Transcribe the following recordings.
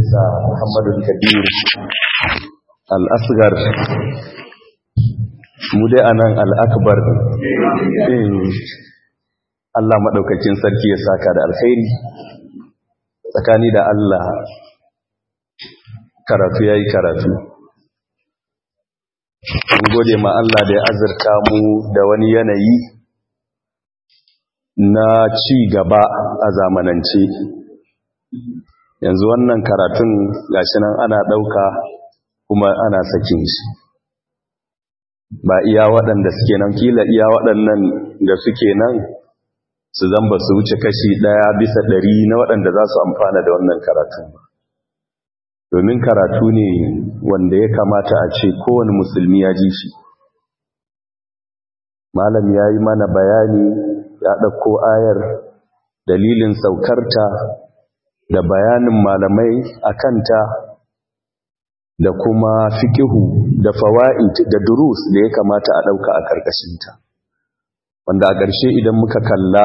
Profesa Muhammadu Kabir Al-Asgar mu dai anan Al-Akbar Allah maɗaukakin sarki ya saka da alkhairi tsakani da Allah karatu ya yi karatu mun gode ma Allah da ya azurta mu da wani yanayi na ci gaba a zamanance yanzu wannan karatun gashi nan ana ɗauka kuma ana sakin shi ba iya waɗanda suke nan kila iya waɗannan da suke nan su zamba su wuce kashi ɗaya bisa ɗari na waɗanda za su amfana da wannan karatun ba domin karatu ne wanda ya kamata a ce kowane musulmi ya ji shi malam ya yi mana bayani ya ɗauko ayar dalilin saukarta da bayanin malamai a kanta da kuma fikihu da fawa'id da durus da ya kamata a ɗauka a ƙarƙashinta wanda a ƙarshe idan muka kalla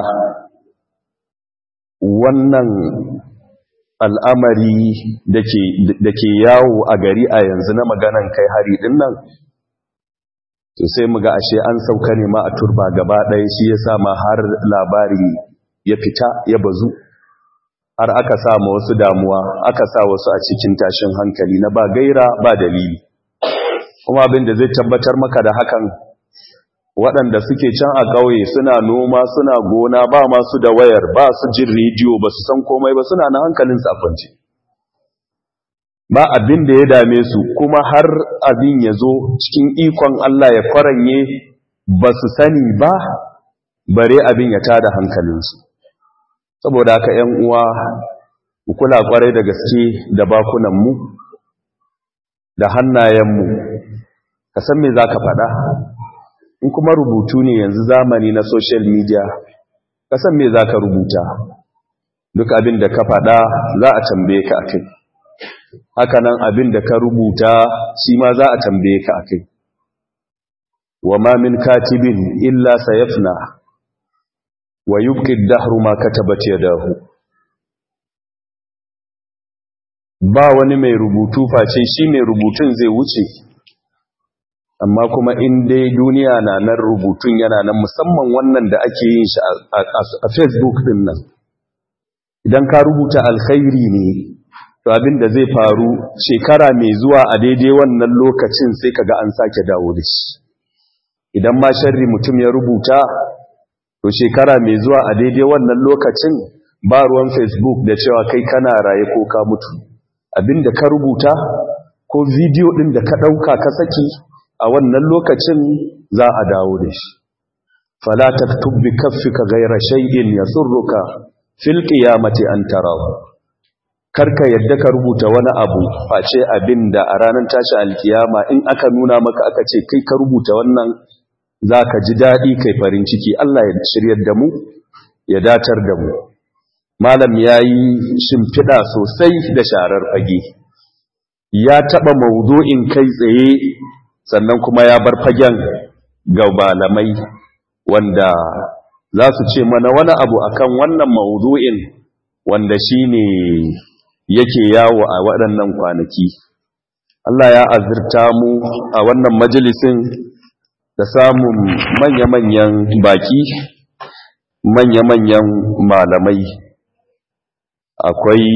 wannan al'amari da ke yawo a gari a yanzu na maganan kai hari ɗin nan to sai mu ga ashe an sauka ne ma a turba gaba ɗaya shi ya sa ma har labari ya fita ya bazu har aka sa ma wasu damuwa aka sa wasu a cikin tashin hankali na ba gaira ba dalili kuma abin da zai tabbatar maka da hakan waɗanda suke can a ƙauye suna noma suna gona ba masu da wayar ba su jin rediyo ba su san komai ba suna na hankalin safanci ba abin da ya dame su kuma har abin ya zo cikin ikon Allah ya kwaranye ba su sani ba bare abin ya tada hankalinsu saboda haka ‘yan uwa mu kula kwarai da gaske da bakunanmu da hannayenmu ka san me za ka faɗa in kuma rubutu ne yanzu zamani na social media ka san me za ka rubuta duk abin da ka faɗa za a tambaye ka a kai hakanan abin da ka rubuta shi ma za a tambaye ka a kai wa ma min katibin illa sayafna wa yubqi ad-dahru ma katabat yadahu ba wani mai rubutu face shi mai rubutun zai wuce amma kuma in dai duniya na nan rubutun yana nan musamman wannan da ake yin shi a Facebook din nan idan ka rubuta alkhairi ne to abin da zai faru shekara mai zuwa a daidai wannan lokacin sai kaga an sake dawo da shi idan ma sharri mutum ya rubuta to shekara mai zuwa a daidai wannan lokacin ba ruwan facebook da cewa kai kana raye ko ka mutu abinda ka rubuta ko bidiyo din da ka dauka ka saki a wannan lokacin za a dawo da shi fala taktub bi kaffika ghayra shay'in yasurruka fil qiyamati an tarahu karka yadda ka rubuta wani abu face abinda a ranar tashi alkiyama in aka nuna maka aka ce kai ka rubuta wannan za ka ji daɗi kai farin ciki Allah ya shiryar da mu ya datar da mu malam ya yi shimfiɗa sosai da sharar fage ya taɓa maudu'in kai tsaye sannan kuma ya bar fagen ga malamai wanda za su ce mana wani abu akan wannan maudu'in wanda shi ne yake yawo a waɗannan kwanaki Allah ya azurta mu a wannan majalisin da samun manya-manyan baki manya-manyan malamai akwai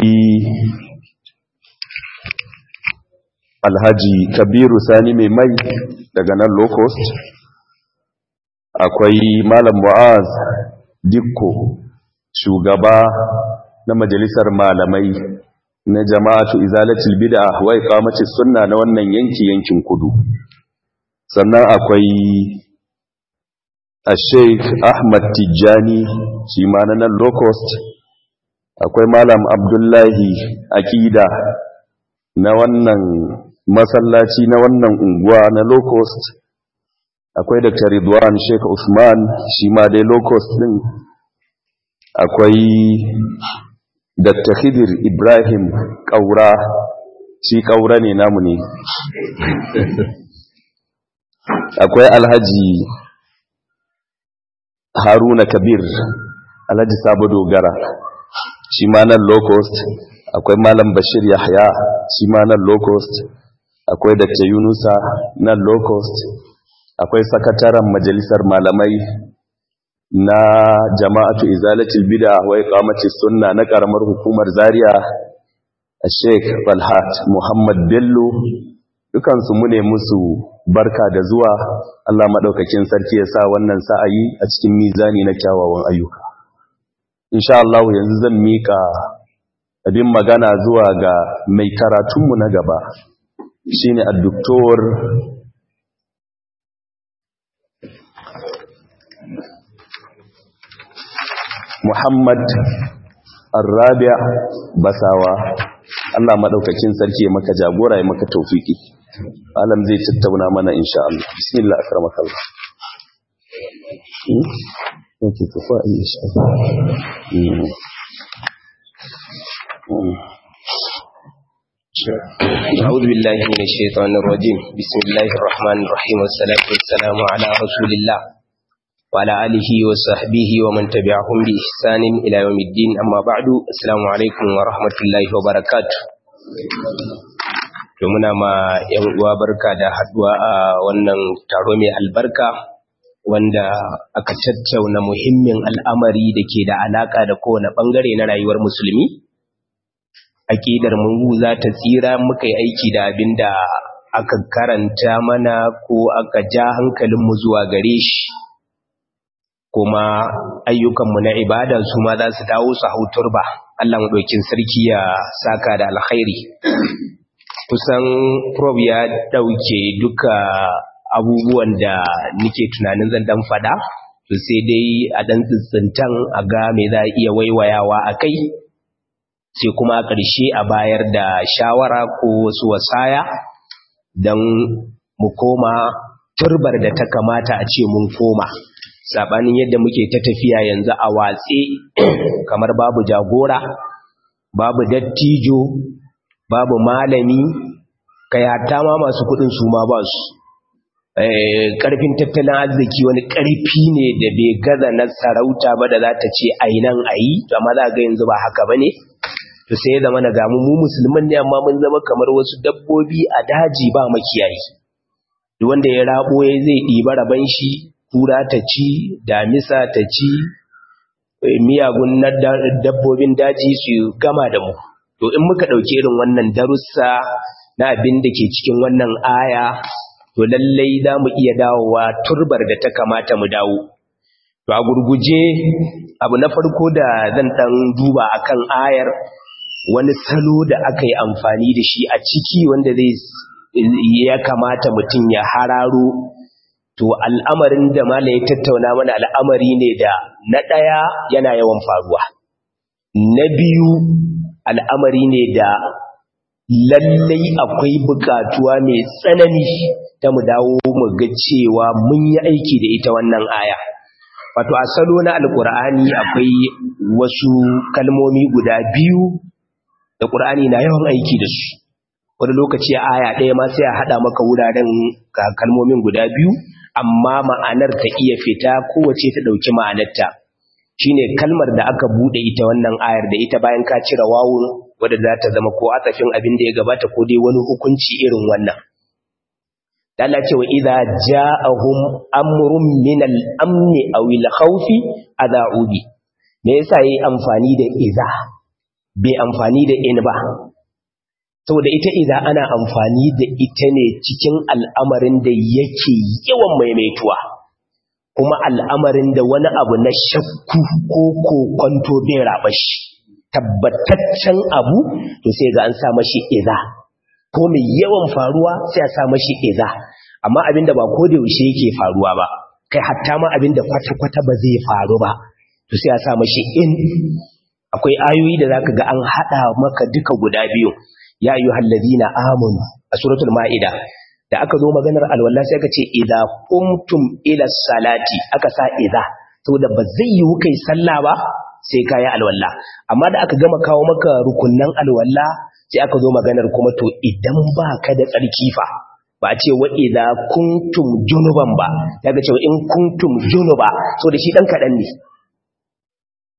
alhaji kabiru sani mai mai daga nan low cost akwai malam mu'az dikko shugaba na majalisar malamai na jama'atu izalatul bid'a wa iqamatis sunna na wannan yanki yankin kudu sannan akwai a sheikh ahmad tijjani shi ma na nan low cost akwai malam abdullahi akida na wannan masallaci na wannan unguwa na low cost akwai dr ridwan sheikh usman shi ma dai low cost din akwai dr khidir ibrahim kaura shi kaura ne namu ne akwai alhaji haruna kabir alhaji sabo dogara shi ma nan low cost akwai malam bashir yahya shi ma nan low cost akwai dr yunusa nan low cost akwai sakataren majalisar malamai na jama'atu izalatul bid'a wa iqamati sunna na karamar hukumar zaria sheikh falhat muhammad bello dukansu mu ne musu barka da zuwa Allah maɗaukakin sarki ya sa wannan sa'ayi a cikin mizani na kyawawan ayyuka. Insha Allah yanzu zan miƙa abin magana zuwa ga mai karatunmu na gaba shi ne addoktor Muhammad Arrabia Basawa Allah maɗaukakin sarki ya maka jagora ya maka taufiki. alam zai tattauna mana insha Allah bismillah akramaka Allah yake tafa insha Allah أعوذ بالله من الشيطان الرجيم بسم الله الرحمن الرحيم والصلاة والسلام على رسول الله وعلى آله وصحبه ومن تبعهم بإحسان إلى يوم الدين أما بعد السلام عليكم ورحمة الله وبركاته to muna ma yan uwa barka da haduwa a wannan taro mai albarka wanda aka tattauna muhimmin al'amari da ke da alaka da kowane bangare na rayuwar musulmi aqidar mu za ta tsira muka yi aiki da abin da aka karanta mana ko aka ja hankalin mu zuwa gare shi kuma ayyukanmu na ibada su ma za su dawo su hautur ba Allah mu sarki ya saka da alkhairi kusan prob ya dauke duka abubuwan da nike tunanin zan dan fada to sai dai a dan tsintsintan a ga me za a iya waiwayawa a kai sai kuma a ƙarshe a bayar da shawara ko wasu wasaya don mu koma turbar da ta kamata a ce mun koma sabanin yadda muke ta tafiya yanzu a watse kamar babu jagora babu dattijo babu malami kai hatta ma masu kudin su ma ba su karfin tattalin arziki wani karfi ne da bai gaza na sarauta ba da za ta ce ainan ayi amma za ga yanzu ba haka bane to sai ya zama na gamu mu musulman ne amma mun zama kamar wasu dabbobi a daji ba makiyayi duk wanda ya rabo ya zai ɗiba raban shi kura ta ci damisa ta ci miyagun dabbobin daji su gama da mu to in muka ɗauki irin wannan darussa na abin da ke cikin wannan aya to lallai za mu iya dawowa turbar da ta kamata mu dawo to a gurguje abu na farko da zan ɗan duba akan ayar wani salo da aka yi amfani da shi a ciki wanda zai ya kamata mutum ya hararo to al'amarin da mala ya tattauna mana al'amari ne da na ɗaya yana yawan faruwa na biyu al'amari ne da lallai akwai bukatuwa mai tsanani ta mu dawo mu ga cewa mun yi aiki da ita wannan aya wato a salo na alkur'ani akwai wasu kalmomi guda biyu da ƙur'ani na yawan aiki da su wani lokaci aya ɗaya ma sai a haɗa maka wuraren kalmomin guda biyu amma ma'anar ta iya fita kowace ta ɗauki ma'anarta shine kalmar da aka buɗe ita wannan ayar da ita bayan ka cire wawun wadda za ta zama ko atsafin abin da ya gabata ko dai wani hukunci irin wannan Allah ce wa idza ja'ahum amrun min al-amni aw al-khawfi adha'u bi me yasa yayi amfani da idza bai amfani da in ba saboda ita idza ana amfani da ita ne cikin al'amarin da yake yawan maimaituwa kuma al'amarin da wani abu na shakku ko kokonto bai raba shi tabbataccen abu to sai ga an sa mashi idza ko mai yawan faruwa sai a sa mashi iza amma abinda ba ko da yaushe yake faruwa ba kai hatta ma abinda kwata-kwata ba zai faru ba to sai a sa mashi in akwai ayoyi da zaka ga an hada maka duka guda biyu ya ayyuhal ladina amanu a suratul maida da aka zo maganar alwala sai aka ce idza qumtum ila salati aka sa idza saboda ba zai yi kai sallah ba sai kayi alwala amma da aka gama kawo maka rukunnan alwala sai aka zo maganar kuma to idan ba ka da tsarki fa ba a ce wa idza kuntum junuban ba daga cewa in kuntum junuba so da shi dan kadan ne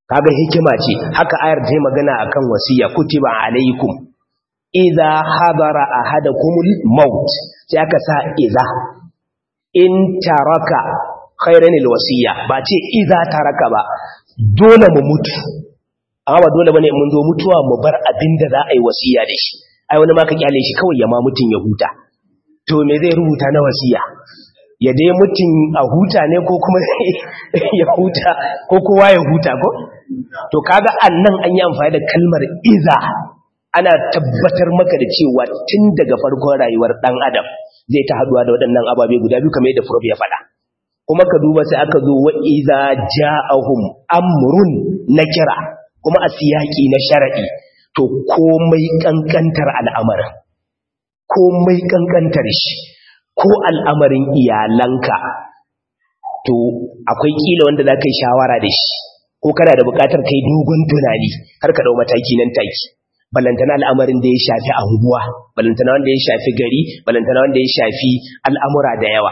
kaga hikima ce haka ayar ta yi magana akan wasiya kutiba alaikum idza hadara ahadakumul maut sai aka sa idza in taraka khairan alwasiya ba ce idza taraka ba dole mu mutu amma ba dole bane mun zo mutuwa mu bar abinda za a yi wasiya da shi ai wani ma ka kyale shi kawai ya ma mutun ya huta to me zai rubuta na wasiya ya dai mutum a huta ne ko kuma ya huta ko kowa ya huta ko to kaga annan an yi amfani da kalmar iza ana tabbatar maka da cewa tun daga farkon rayuwar dan adam zai ta haduwa da waɗannan ababe guda biyu kamar yadda prof ya faɗa kuma ka duba sai aka zo wa iza ja'ahum amrun nakira kuma a siyaki na shar'i to komai kankantar al'amarin komai kankantar shi ko al'amarin iyalanka to akwai kila wanda za ka yi shawara da shi ko kana da bukatar kai dogon tunani har ka dau mataki nan take balantana al'amarin da ya shafi anguwa balantana wanda ya shafi gari balantana wanda ya shafi al'amura da yawa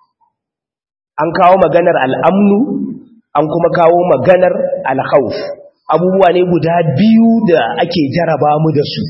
an kawo maganar al'amnu an kuma kawo maganar alhauf abubuwa ne guda biyu da ake jaraba mu da su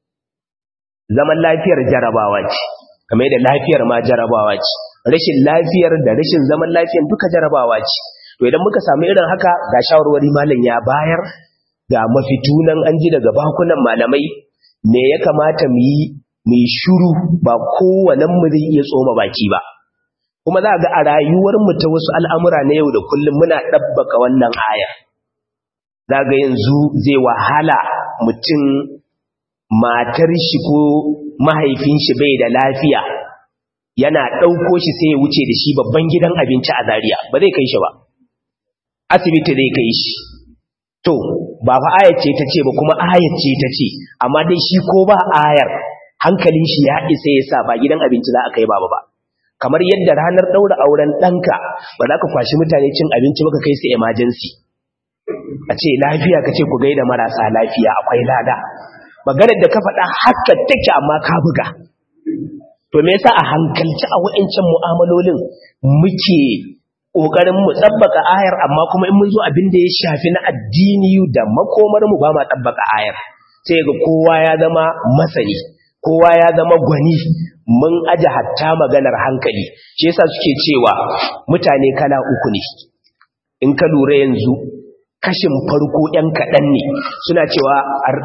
zaman lafiyar jarabawa ce kamar da lafiyar ma jarabawa ce rashin lafiyar da rashin zaman lafiyar duka jarabawa ce to idan muka samu irin haka ga shawarwari malam ya bayar ga mafitunan an ji daga bakunan malamai me ya kamata mu yi mu shuru ba kowannen mu zai iya tsoma baki ba kuma za ga a rayuwar mu ta wasu al'amura na yau da kullum muna dabbaka wannan aya za ga yanzu zai wahala mutum matar shi ko mahaifin shi bai da lafiya yana ɗauko shi sai ya wuce da shi babban gidan abinci a Zariya. ba zai kai shi ba asibiti zai kai shi to ba fa ayar ce ta ce ba kuma ayar ce ta ce amma dai shi ko ba ayar hankalin shi ya isa ya sa ba gidan abinci za a kai baba ba kamar yadda ranar ɗaura auren ɗanka ba za ka kwashi mutane cin abinci ba ka kai su emergency a ce lafiya ka ce ku gaida marasa lafiya akwai lada maganar da ka faɗa haka take amma ka buga to me yasa a hankalci a wa'ancan mu'amalolin muke kokarin mu tsabbaka ayar amma kuma in mun zo abin da ya shafi na addini da makomar mu ba ma tsabbaka ayar sai ga kowa ya zama masani kowa ya zama gwani mun aje hatta maganar hankali shi yasa suke cewa mutane kala uku ne in ka lura yanzu kashin farko ‘yan kaɗan ne suna cewa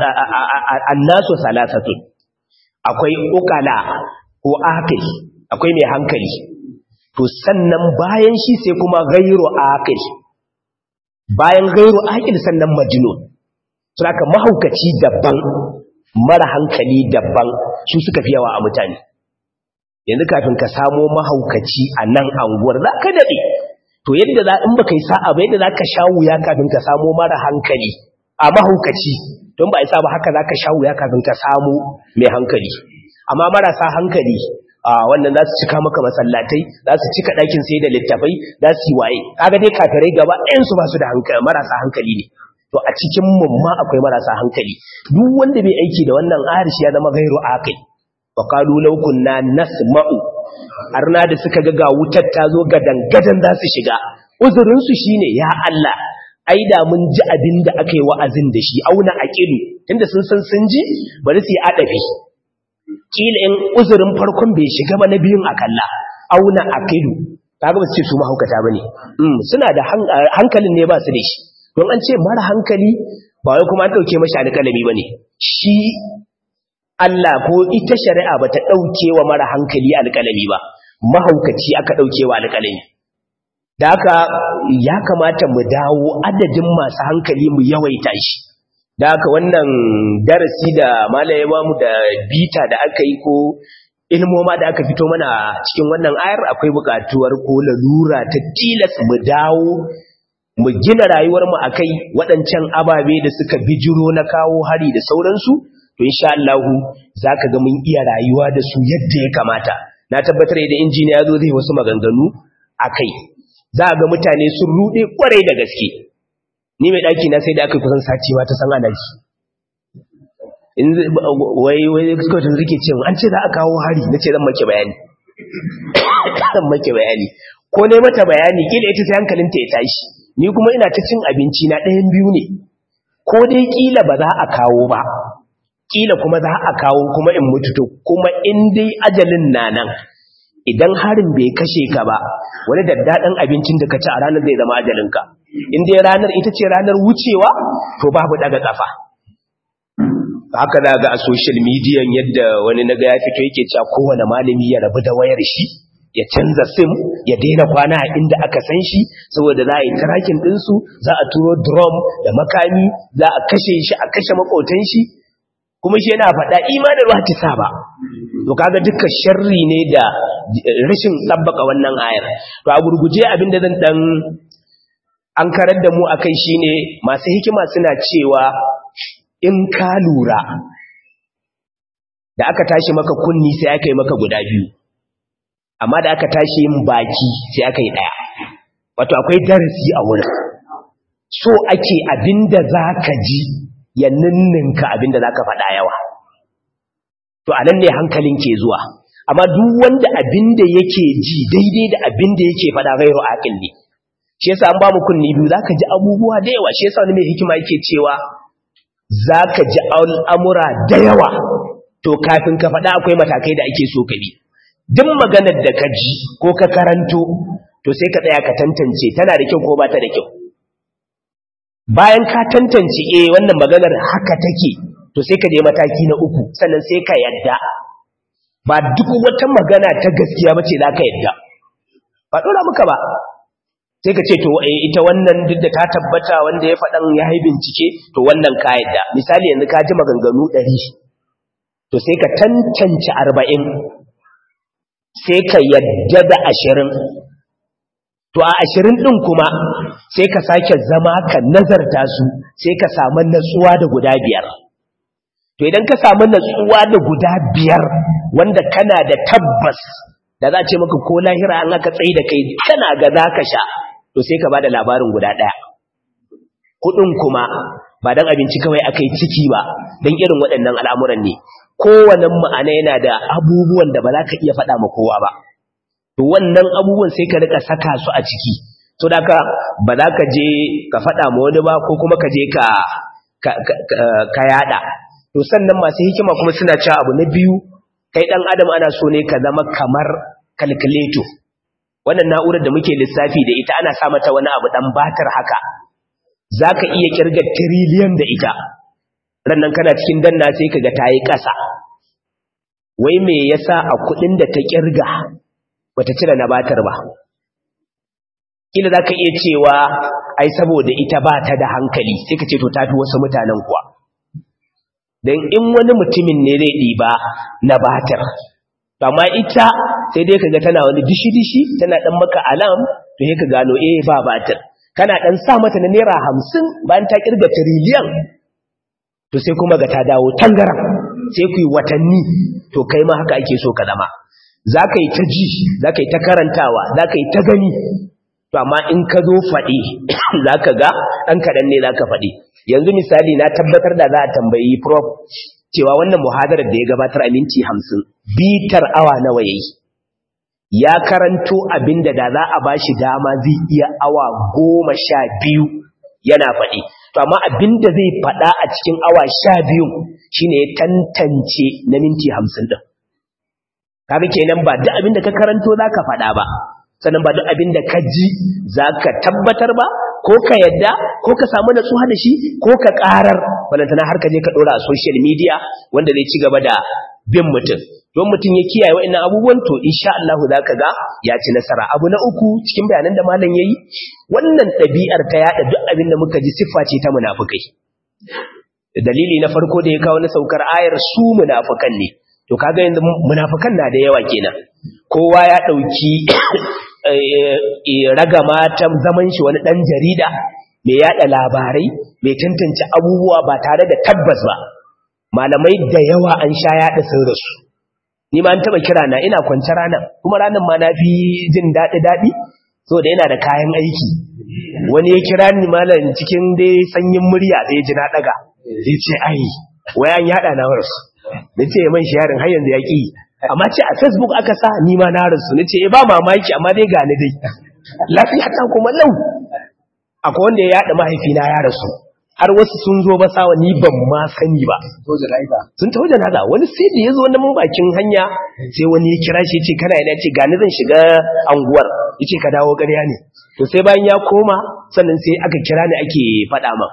annasu salasatun akwai ukala ko akil akwai mai hankali to sannan bayan shi sai kuma gairu akil bayan gairu akil sannan majnun suna ka mahaukaci daban mara hankali daban su suka fi yawa a mutane yanzu kafin ka samo mahaukaci a nan anguwar za ka daɗe to yadda za in baka yi sa'a ba yadda za ka sha wuya kafin ka samo mara hankali a mahaukaci don ba isa ba haka za ka sha wuya kafin ka samo mai hankali amma marasa hankali a wannan za su cika maka masallatai za su cika ɗakin sai da littafai za su yi waye kaga dai kafirai gaba ɗayansu ba su da hankali marasa hankali ne to a cikin mumma akwai marasa hankali duk wanda bai aiki da wannan arishi ya zama gairu aqil wa qalu law kunna nasma'u arna da suka ga ga wutar ta zo gadan-gadan za su shiga uzurinsu shi ne ya Allah ai da mun ji abin da aka yi wa'azin da shi auna a ƙilu tunda sun san sun ji bari su yi adabi ƙila in uzurin farkon bai shiga ba na biyun a kalla auna a ƙilu ta gaba su ce su mahaukata ba ne suna da hankalin ne ba su da shi don an ce mara hankali ba wai kuma an ɗauke mashi alƙalami ba ne shi Allah ko ita shari'a ba ta ɗauke wa mara hankali alƙalami ba, mahaukaci aka ɗauke wa alƙalami. Da haka ya kamata mu dawo adadin masu hankali mu yawaita shi. Da haka wannan darasi da malaye ba mu da bita da aka yi ko ilmoma da aka fito mana cikin wannan ayar akwai buƙatuwar ko lalura ta tilas mu dawo mu gina rayuwarmu a kai waɗancan ababe da suka bijiro na kawo hari da sauransu. to insha Allah zaka ga mun iya rayuwa da su yadda ya kamata na tabbatar da injiniya zo zai wasu maganganu akai za ga mutane sun rude kwarai da gaske ni mai daki na sai da aka kusan sati ma ta san alaji in wai wai suka tun rike cewa an ce za a kawo hari nace zan make bayani zan make bayani ko ne mata bayani kila ita sai hankalinta ya tashi ni kuma ina ta cin abinci na ɗayan biyu ne ko dai kila ba za a kawo ba kila kuma za a kawo kuma in mutu to kuma in dai ajalin na nan idan harin bai kashe ka ba wani daddaɗan abincin da ka ci a ranar zai zama ajalinka in dai ranar ita ce ranar wucewa to babu daga kafa haka za ga a social media yadda wani naga ya fito yake cewa kowane malami ya rabu da wayar shi ya canza sim ya daina kwana a inda aka san shi saboda za a yi tracking ɗinsu za a turo drum da makami za a kashe shi a kashe makotan shi kuma shi yana faɗa imanin wata sa ba to kaga duka sharri ne da rashin tsabbaka wannan ayar to a gurguje abin da zan dan an karar da mu akai shine masu hikima suna cewa in ka lura da aka tashi maka kunni sai aka yi maka guda biyu amma da aka tashi yin baki sai aka yi ɗaya wato akwai darasi a wurin so ake abinda za ka ji ya ninninka abinda za ka faɗa yawa to a nan ne hankalin ke zuwa amma duk wanda abinda yake ji daidai da abinda yake faɗa gairu aƙil ne shi yasa an ba mu kunni biyu za ka ji abubuwa da yawa shi yasa wani mai hikima yake cewa za ka ji al'amura da yawa to kafin ka faɗa akwai matakai da ake so ka bi duk maganar da ka ji ko ka karanto to sai ka tsaya ka tantance tana da kyau ko ba ta da kyau bayan ka tantance eh wannan maganar haka take to sai ka je mataki na uku sannan sai ka yadda ba duk wata magana ta gaskiya bace za ka yadda ba dora muka ba sai ka ce to ita wannan duk da ta tabbata wanda ya faɗan ya yi bincike to wannan ka yadda misali yanzu ka ji maganganu ɗari to sai ka tantance arba'in sai ka yadda da ashirin to a ashirin ɗin kuma sai ka sake zama ka nazarta su sai ka samu natsuwa da guda biyar to idan ka samu natsuwa da guda biyar wanda kana da tabbas da za a ce maka ko lahira an aka tsaye da kai kana ga za ka sha to sai ka ba da labarin guda ɗaya kuɗin kuma ba don abinci kawai aka yi ciki ba don irin waɗannan al'amuran ne kowane ma'ana yana da abubuwan da ba za ka iya faɗa ma kowa ba to wannan abubuwan sai ka rika saka su a ciki to da ka ba za ka je ka faɗa ma wani ba ko kuma ka je ka ka yada to sannan masu hikima kuma suna cewa abu na biyu kai dan adam ana so ne ka zama kamar calculator wannan na'urar da muke lissafi da ita ana sa mata wani abu dan batar haka zaka iya kirga trillion da ita rannan kana cikin danna sai kaga tayi ƙasa wai me yasa a kudin da ta kirga bata cire na batar ba kila zaka iya cewa ai saboda ita ba ta da hankali sai ka ce to tafi wasu mutanen kuwa dan in wani mutumin ne zai diba na batar amma ita sai dai kaga tana wani dishi dishi tana dan maka alam to sai ka gano eh ba batar kana dan sa mata na naira 50 bayan ta kirga trillion to sai kuma ga ta dawo tangaran sai ku yi watanni to kai ma haka ake so ka zama za ka yi ta ji za ka yi ta karantawa za ka yi ta gani to amma in ka zo faɗi za ka ga ɗan kaɗan ne za ka faɗi yanzu misali na tabbatar da za a tambayi prof cewa wannan muhadarar da ya gabatar a minti hamsin bitar awa nawa ya yi ya karanto abin da da za a ba shi dama zai iya awa goma sha biyu yana faɗi to amma abin da zai faɗa a cikin awa sha biyu shine ya tantance na minti hamsin ɗin kaga kenan ba duk abin da ka karanto za ka faɗa ba sannan ba duk abin da ka ji za ka tabbatar ba ko ka yadda ko ka samu natsuwa da shi ko ka ƙarar balantana har ka je ka ɗora a social media wanda zai ci gaba da bin mutum don mutum ya kiyaye wa'annan abubuwan to insha Allah za ka ga ya ci nasara abu na uku cikin bayanan da malam yayi wannan ɗabi'ar ta yada duk abin da muka ji siffa ce ta munafukai dalili na farko da ya kawo na saukar ayar su munafukan ne to kaga yanzu munafukan na da yawa kenan kowa ya dauki raga matan zaman shi wani dan jarida mai yada labarai mai tantance abubuwa ba tare da tabbas ba malamai da yawa an sha yada sun rasu ni ma an taba kira na ina kwance ranan kuma ranan ma na fi jin dadi dadi so da yana da kayan aiki wani ya kira ni malam cikin dai sanyin murya sai ji na daga sai ce ai wayan yada na warsu nace man sharing har yanzu yaki amma ce a facebook aka sa ni ma na rasu nace eh ba mamaki amma dai gani dai lafiya ta kuma lau akwai wanda ya yaɗa mahaifina ya rasu har wasu sun zo ba sawa ni ban ma sani ba sun taho janaza wani sai da ya zo na bakin hanya sai wani ya kira shi ya ce kana yana ce gani zan shiga anguwar ya ce ka dawo ƙarya ne to sai bayan ya koma sannan sai aka kira ni ake faɗa ma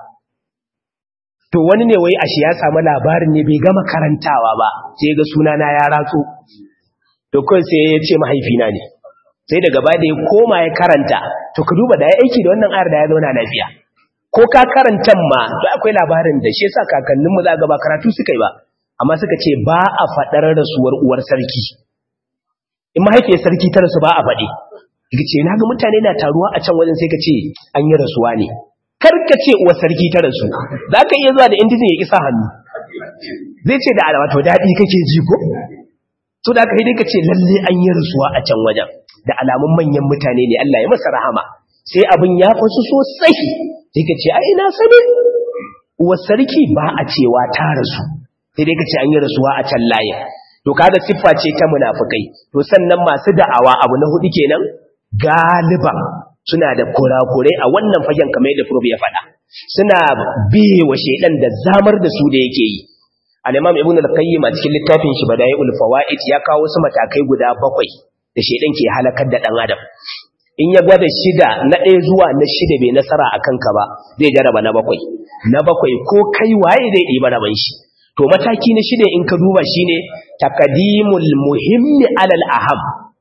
to wani ne wai ashe ya samu labarin ne bai gama karantawa ba sai ga sunana ya ratso to kawai sai ya ce mahaifina ne sai daga baya da ya koma ya karanta to ka duba da ya aiki da wannan ayar da ya zauna lafiya ko ka karantan ma to akwai labarin da shi yasa kakanninmu za ga ba karatu suka yi ba amma suka ce ba a faɗar rasuwar uwar sarki in mahaifiyar sarki ta rasu ba a faɗi ka ce na ga mutane na taruwa a can wajen sai ka ce an yi rasuwa ne kar ka ce uwar sarki ta rasu za ka iya zuwa da indijin ya kisa hannu zai ce da alama to daɗi kake ji ko to da ka dai ka ce lalle an yi rasuwa a can wajen da alamun manyan mutane ne Allah ya masa rahama sai abin ya fasu sosai sai ka ce ai na sani uwar sarki ba a cewa ta rasu sai dai ka ce an yi rasuwa a can layin to kaga siffa ce ta munafikai to sannan masu da'awa abu na hudu kenan galiban suna da kurakurai a wannan fagen kamar yadda Prof ya faɗa suna biye wa shedan da zamar da su da yake yi al-imam ibn al-qayyim a cikin littafin shi bada'iul fawaid ya kawo wasu matakai guda bakwai da shedan ke halakar da dan adam in ya gwada shida na ɗaya zuwa na shida bai nasara a kanka ba zai jaraba na bakwai na bakwai ko kai waye zai ɗiba raban shi to mataki na shida in ka duba shine takadimul muhimmi alal aham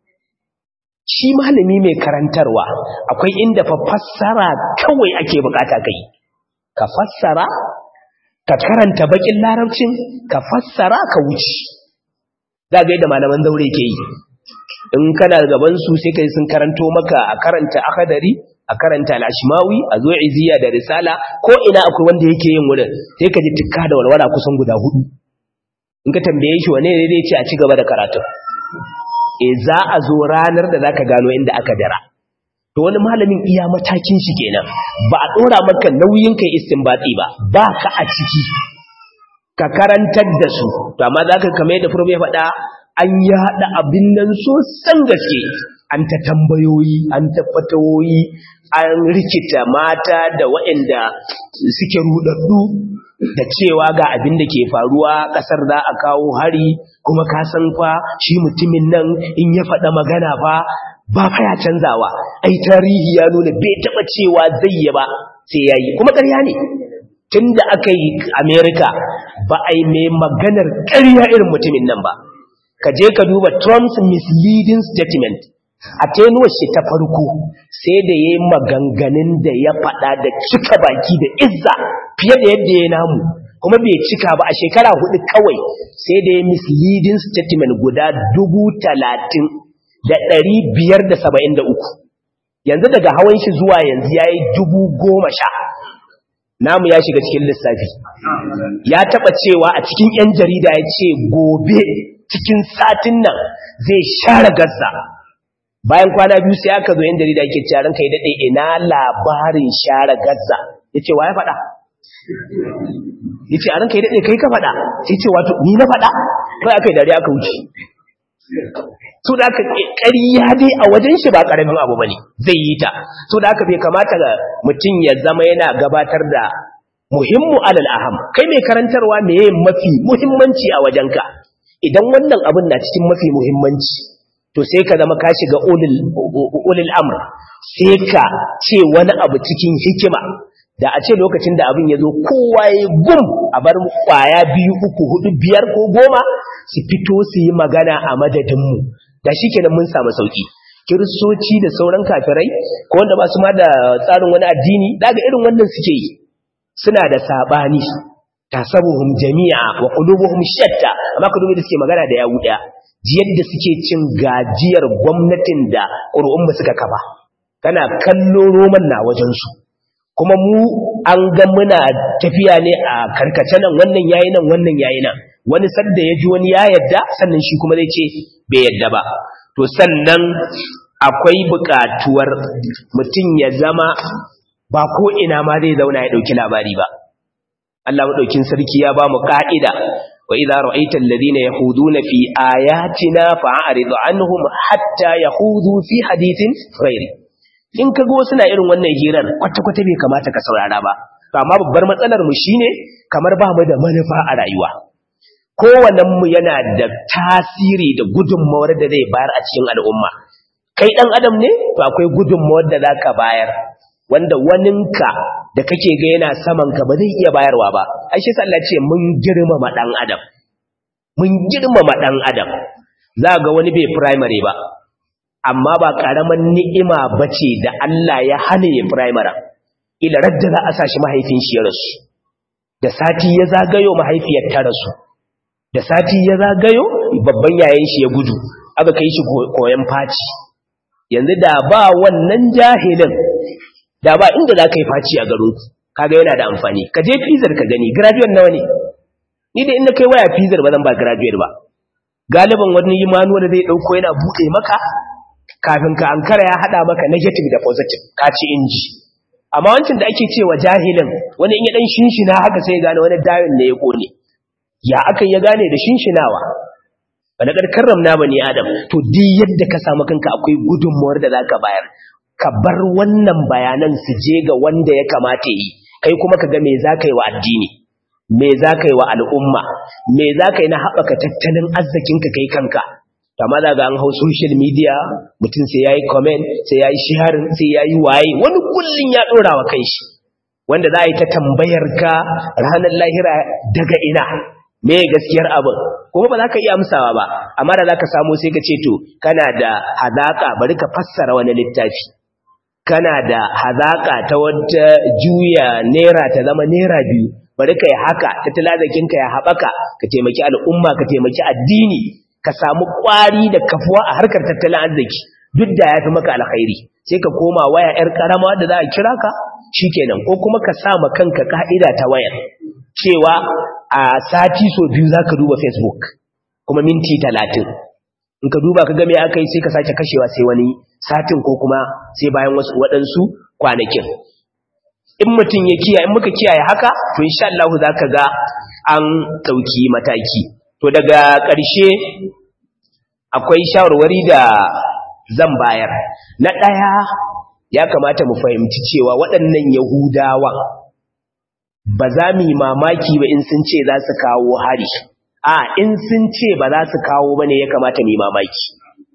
shi malami mai karantarwa akwai inda fa fassara kawai ake bukata kai ka fassara ka karanta bakin larabcin ka fassara ka wuce za ga yadda malaman zaure ke yi in kana gaban su sai kai sun karanto maka a karanta akadari a karanta al-ashmawi a zo iziya da risala ko ina akwai wanda yake yin wurin sai ka ji tukka da walwala kusan guda hudu in ka tambaye shi wane ne zai ce a ci gaba da karatu e za a zo ranar da zaka gano inda aka dara to wani malamin iya matakin shi kenan ba a dora maka nauyin kai istinbati ba ba ka a ciki ka karantar da su to amma zaka kamar yadda furbe ya faɗa an yaɗa abin nan sosan gaske an ta tambayoyi an ta fatawoyi an rikita mata da waɗanda suke rudaddu da cewa ga abin da ke faruwa ƙasar za a kawo hari kuma ka san fa shi mutumin nan in ya faɗa magana fa ba fa ya canzawa ai tarihi ya nuna bai taɓa cewa zai yi ba sai ya yi kuma ƙarya ne tun da aka yi amerika ba a yi mai maganar ƙarya irin mutumin nan ba ka je ka duba trump's misleading statement a tenuwar shi ta farko sai da ya yi maganganun da ya faɗa da cika baki da izza fiye da yadda ya namu kuma bai cika ba a shekara hudu kawai sai da ya misleading statement guda dubu talatin da ɗari biyar da saba'in da uku yanzu daga hawan shi zuwa yanzu ya yi dubu goma sha namu ya shiga cikin lissafi ya taɓa cewa a cikin 'yan jarida ya ce gobe cikin satin nan zai share gazza bayan kwana biyu sai aka zo yan jarida yake cewa ranka ya dade ina labarin share gazza yace wa ya faɗa yace a ranka ya dade kai ka faɗa sai ce wato ni na faɗa kai aka yi dare aka wuce so da aka ƙarya dai a wajen shi ba ƙaramin abu bane zai yi ta so da aka bai kamata ga mutum ya zama yana gabatar da muhimmu alal aham kai mai karantarwa meye mafi muhimmanci a wajenka idan wannan abin na cikin mafi muhimmanci to sai ka zama ka shiga ulil amr sai ka ce wani abu cikin hikima da a ce lokacin da abin ya zo kowa ya gum a bar kwaya biyu uku hudu biyar ko goma su fito su yi magana a madadinmu da shi kenan mun samu sauki kiristoci da sauran kafirai ko wanda ba su ma da tsarin wani addini daga irin wannan suke yi suna da sabani tasabuhum jami'a wa qulubuhum shatta amma ka dubi da suke magana da yawu daya yadda suke cin gajiyar gwamnatin da ƙuri'un suka kafa kana kallo roman na wajen su kuma mu an ga muna tafiya ne a karkace nan wannan yayi nan wannan yayi nan wani sadda ya ji wani ya yadda sannan shi kuma zai ce bai yadda ba to sannan akwai buƙatuwar mutum ya zama ba ko ina ma zai zauna ya ɗauki labari ba Allah maɗaukin sarki ya ba mu ƙa'ida wa idza ra'aita alladhina yahuduna fi ayatina fa'rid anhum hatta yahudu fi hadithin ghairi in ka ga wasu na irin wannan hirar kwata-kwata bai kamata ka saurara ba to amma babbar matsalar mu shine kamar ba mu da manufa a rayuwa kowannen mu yana da tasiri da gudunmawar da zai bayar a cikin al'umma kai dan adam ne to akwai gudunmawar da zaka bayar wanda waninka da kake ga yana saman ka ba zai iya bayarwa ba ai shi Allah ce mun girmama dan adam mun girmama dan adam za ga wani bai primary ba amma ba karaman ni'ima bace da Allah ya hane ya primary ila radda za a sashi mahaifin shi ya rasu da sati ya zagayo mahaifiyar ta rasu da sati ya zagayo babban yayin shi ya gudu aka kai shi koyan faci yanzu da ba wannan jahilin da ba inda za ka yi faci a garin kaga yana da amfani ka je fizar ka gani graduate nawa ne ni da inda kai waya fizar ba zan ba graduate ba galiban wani yi manuwa da zai dauko yana buɗe maka kafin ka ankara ya hada maka negative da positive ka ci inji amma wancan da ake cewa jahilin wani in ya dan shinshina haka sai gane wani dayon ne ya kone ya akan ya gane da shinshinawa wani karkarram na bani adam to duk yadda ka samu kanka akwai gudunmuwar da zaka bayar ka bar wannan bayanan su je ga wanda ya kamata yi kai kuma ka ga me zaka yi wa addini me zaka yi wa al'umma me zaka yi na haɓaka tattalin arzikinka kai kanka amma za ga an hau social media mutum sai yayi comment sai yayi sharing sai yayi waye wani kullun ya dora wa kanshi wanda za a yi ta tambayar ka ranar lahira daga ina me gaskiyar abin kuma ba za ka iya amsawa ba amma da za ka samu sai ka ce to kana da hazaka bari ka fassara wani littafi kana da hazaka ta wata juya naira ta zama naira biyu bari ka yi haka tattalin arzikinka ya haɓaka ka taimaki al'umma ka taimaki addini ka samu ƙwari da kafuwa a harkar tattalin arziki duk da ya fi maka alkhairi sai ka koma waya 'yar ƙarama da za a kira ka shikenan ko kuma ka sa ma kanka ka'ida ta wayar cewa a sati so biyu za ka duba facebook kuma minti talatin in ka duba ka game aka yi sai ka sake kashewa sai wani satin ko kuma sai bayan wasu waɗansu kwanakin in mutum ya kiyaye in muka kiyaye haka to insha Allah za ka ga an ɗauki mataki to daga ƙarshe akwai shawarwari da zan bayar na ɗaya ya kamata mu fahimci cewa waɗannan yahudawa ba za mu yi mamaki ba in sun ce za su kawo hari a in sun ce ba za su kawo ba ne ya kamata mu yi mamaki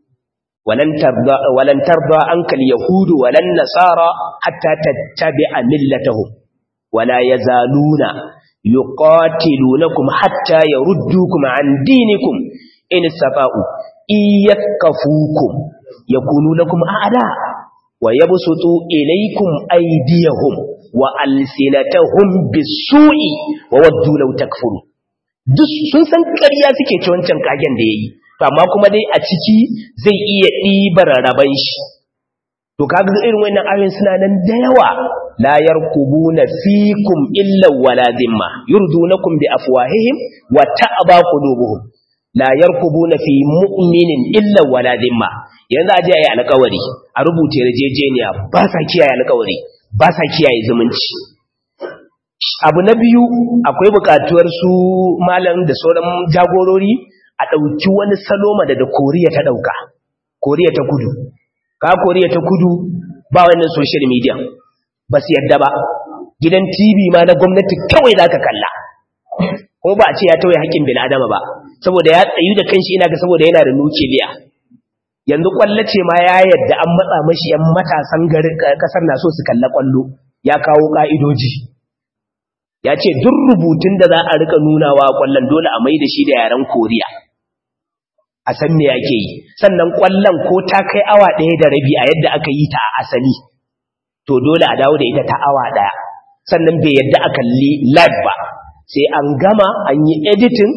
walan tarda an kal yahudu walan nasara hatta tattabi'a millatahum wala yazaluna yuqatilunakum hatta yaruddukum an dinikum in safa'u iyakafukum yakunu lakum a'da wa yabsutu ilaykum aydiyahum wa alsinatahum bisu'i wa waddu law takfuru duk sun san ƙarya suke ci wancan kagen da yayi to amma kuma dai a ciki zai iya ɗibar raban shi to kaga irin wannan ayoyin suna nan da yawa la yarkubuna fikum illa wala dhimma yurdunakum bi afwahihim wa ta'aba qulubuhum la yarkubuna fi mu'minin illa wala dhimma yanzu aje ayi alƙawari a rubuce yarjejeniya ba sa kiyaye alƙawari ba sa kiyaye zumunci abu na biyu akwai buƙatuwar su malam da sauran jagorori a ɗauki wani saloma da da koriya ta ɗauka koriya ta kudu ka koriya ta kudu ba wannan social media ba su yadda ba gidan tv ma na gwamnati kawai za ka kalla ko ba a ce ya tawaye haƙƙin bil'adama ba saboda ya tsayu da kanshi ina ga saboda yana da nukiliya yanzu kwallo ce ma ya yadda an matsa mashi yan matasan garin kasar na so su kalla kwallo ya kawo ka'idoji ya ce duk rubutun da za a rika nunawa kwallon dole a mai da shi da yaren koriya a san me yake yi sannan kwallon ko ta kai awa ɗaya da rabi a yadda aka yi ta a asali to dole a dawo da ita ta awa ɗaya sannan bai yadda a kalli live ba sai an gama an yi editing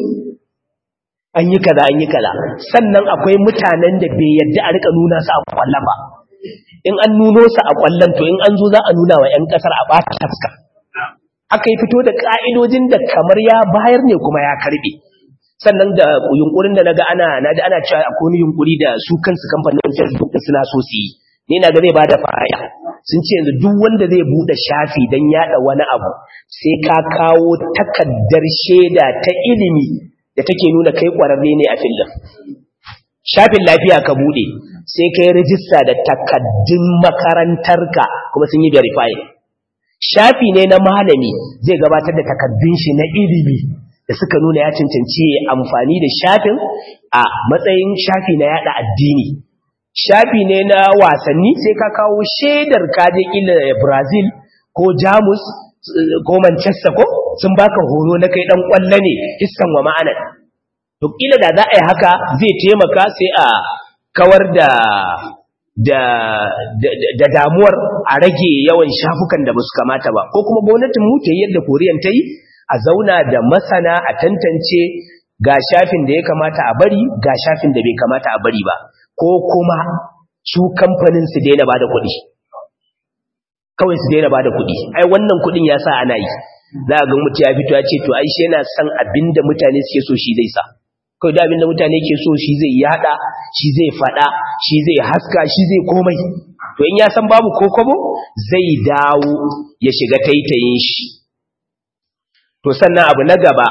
an yi kaza an yi kaza sannan akwai mutanen da bai yadda a rika nuna su a kwallon ba in an nuno su a kwallon to in an zo za a nuna wa 'yan kasar a ɓata tafka aka yi fito da ƙa'idojin da kamar ya bayar ne kuma ya karɓe sannan da yunkurin da na ga ana na ana cewa akwai wani yunkuri da su kansu kamfanin facebook da suna so su yi ni na ga zai bada fa'ida sun ce yanzu duk wanda zai bude shafi don yada wani abu sai ka kawo takaddar shaida ta ilimi da take nuna kai kwararre ne a filin shafin lafiya ka bude sai kai rijista da takaddun makarantarka kuma sun yi verifying shafi ne na malami zai gabatar da takaddun shi na ilimi da suka nuna ya cancanci amfani da shafin a matsayin shafi na yada addini shafi ne na wasanni sai ka kawo shaidar kaje ila brazil ko jamus ko manchester ko sun baka horo na kai dan kwallo ne hissan wa ma'anar to kila da za a yi haka zai taimaka sai a kawar da da da damuwar a rage yawan shafukan da basu kamata ba ko kuma gwamnatin mu ta yi yadda koriyan ta yi a zauna da masana a tantance ga shafin da ya kamata a bari ga shafin da bai kamata a bari ba ko kuma su kamfanin su daina bada kuɗi kawai su daina bada kuɗi ai wannan kuɗin ya sa ana yi za a ga mutu ya fito ya ce to ai shi yana son abinda mutane suke so shi zai sa kawai da abinda mutane ke so shi zai yada shi zai fada shi zai haska shi zai komai to in ya san babu kokobo zai dawo ya shiga taitayin shi to sannan abu na gaba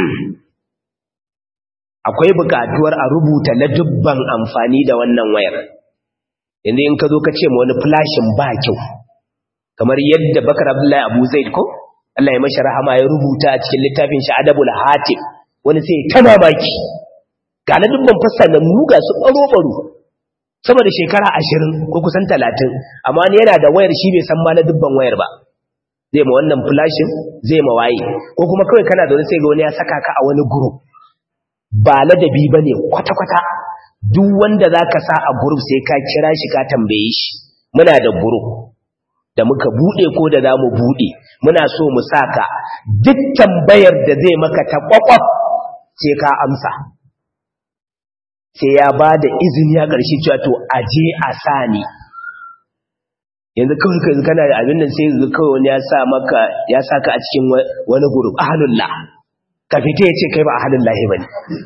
akwai bukatuwar a rubuta na dubban amfani da wannan wayar inda in ka zo ka ce ma wani flashin ba kyau kamar yadda bakar abdullahi abu zaid ko Allah ya mashi rahama ya rubuta a cikin littafin shi adabul hatim wani sai ta mamaki ga na dubban fassanannu ga su ɓaro-ɓaro sama da shekara ashirin ko kusan talatin amma ni yana da wayar shi bai san ma na dubban wayar ba zai ma wannan flashin zai ma waye ko kuma kawai kana da wani sai ga wani ya saka ka a wani group ba ladabi ba ne kwata-kwata duk wanda za ka sa a group sai ka kira shi ka tambaye shi muna da group da muka buɗe ko da za mu buɗe muna so mu saka duk tambayar da zai maka ta ƙwaƙwaf sai ka amsa sai ya ba da izini a ƙarshe cewa to aje a sa ni yanzu kawai ka kana da abin nan sai yanzu kawai wani ya sa maka ya sa ka a cikin wani gurub ahalullah ka fita ya ce kai ba ahalullahi ba ne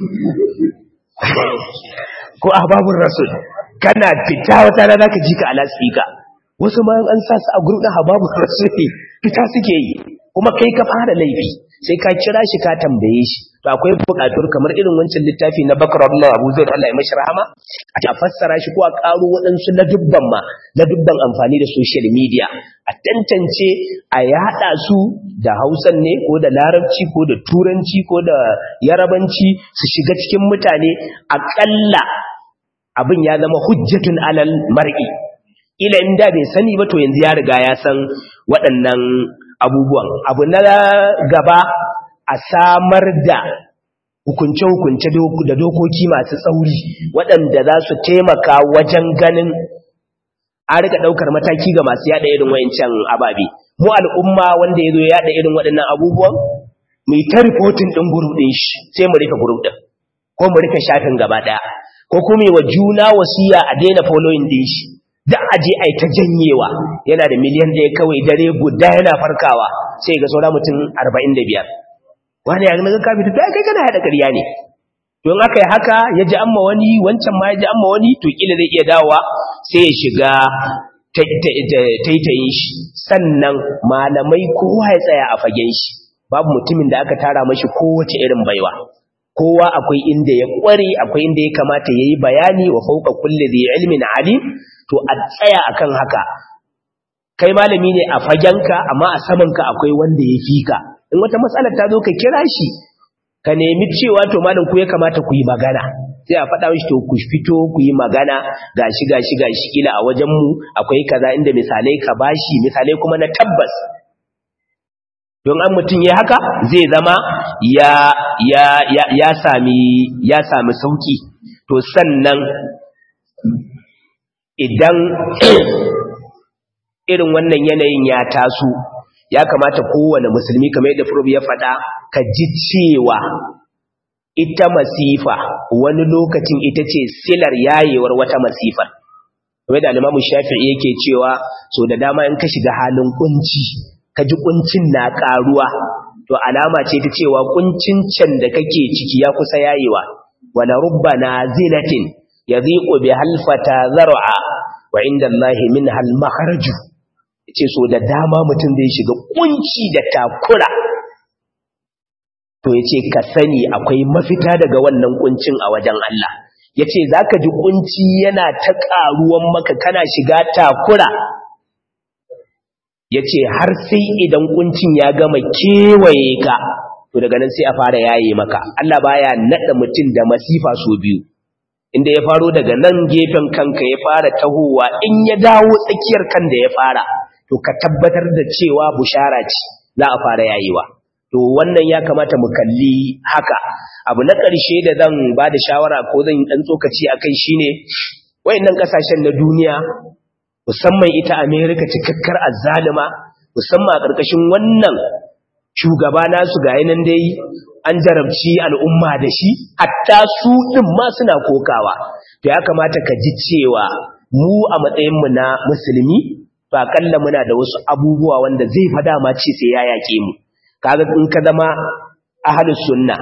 ko ahbabun rasul kana fita wata rana ka ji ka ala speaker wasu ma an sa su a gurub ɗin ahbabun rasul fita suke yi kuma kai ka fara laifi sai ka kira shi ka tambaye shi to akwai buƙatar kamar irin wancan littafi na Bakar Allah Abu Zaid Allah ya mashi rahama a fassara shi ko a ƙaro waɗansu na dubban ma na dubban amfani da social media a tantance a yaɗa su da Hausan ne ko da Larabci ko da Turanci ko da Yarabanci su shiga cikin mutane aƙalla abin ya zama hujjatun alal mar'i ila in da bai sani ba to yanzu ya riga ya san waɗannan abubuwan abu na gaba a samar da hukunce-hukunce da dokoki masu tsauri waɗanda za su taimaka wajen ganin a rika ɗaukar mataki ga masu yada irin wayancan ababe mu al'umma wanda ya zo ya yada irin waɗannan abubuwan mai ta rifotin ɗin gurup ɗin shi sai mu rika gurup ɗin ko mu rika shafin gaba ɗaya ko kuma wa juna wasiya a daina following ɗin shi da aje ai ta janyewa yana da miliyan ɗaya kawai dare guda yana farkawa sai ga saura mutum 45 wani ya ga ka fita to kai kana hada ƙarya ne don aka yi haka ya ji amma wani wancan ma ya ji amma wani to kila zai iya dawowa sai ya shiga taitayin shi sannan malamai kowa ya tsaya a fagen shi babu mutumin da aka tara mashi kowace irin baiwa kowa akwai inda ya kware akwai inda ya kamata yayi bayani wa fauka kulli dhi ilmin alim to a tsaya akan haka kai malami ne a fagenka amma a samanka akwai wanda ya fika in wata matsalar ta zo ka kira shi ka nemi cewa to malam ku ya kamata ku yi magana sai a faɗa mishi to ku fito ku yi magana gashi gashi gashi kila a wajen mu akwai kaza inda misalai ka bashi misalai kuma na tabbas don an mutum ya haka zai zama ya ya ya, ya sami ya sami sauki to sannan idan irin wannan yanayin ya taso ya kamata kowane musulmi kamar yadda furub ya faɗa ka ji cewa ita masifa wani lokacin ita ce silar yayewar wata masifar kamar da alimamu shafi'i yake cewa so da dama in ka shiga halin kunci ka ji kuncin na ƙaruwa to alama ce ta cewa kuncin can da kake ciki ya kusa yayewa wala rubba nazilatin yadhiqu bi halfata zar'a wa inda Allahi min hal makharaju ce so da dama mutum zai shiga kunci da takura to yace ka sani akwai mafita daga wannan kuncin a wajen Allah yace zaka ji kunci yana ta karuwan maka kana shiga takura yace har sai idan kuncin ya gama kewaye ka to daga nan sai a fara yaye maka Allah baya nada mutum da masifa so biyu inda ya faro daga nan gefen kanka ya fara tahowa in ya dawo tsakiyar kan da ya fara to ka tabbatar da cewa bushara ce za a fara yayewa to wannan ya kamata mu kalli haka abu na ƙarshe da zan ba da shawara ko zan yi ɗan tsokaci a kai shine wayannan ƙasashen na duniya musamman ita amerika cikakkar azzalima musamman a ƙarƙashin wannan shugaba nasu ga yanan dai an jarabci al'umma da shi hatta su ɗin ma suna kokawa to ya kamata ka ji cewa mu a matsayinmu na musulmi to akalla muna da wasu abubuwa wanda zai fada ma ce sai ya yaƙe mu kaga in ka zama ahlus sunna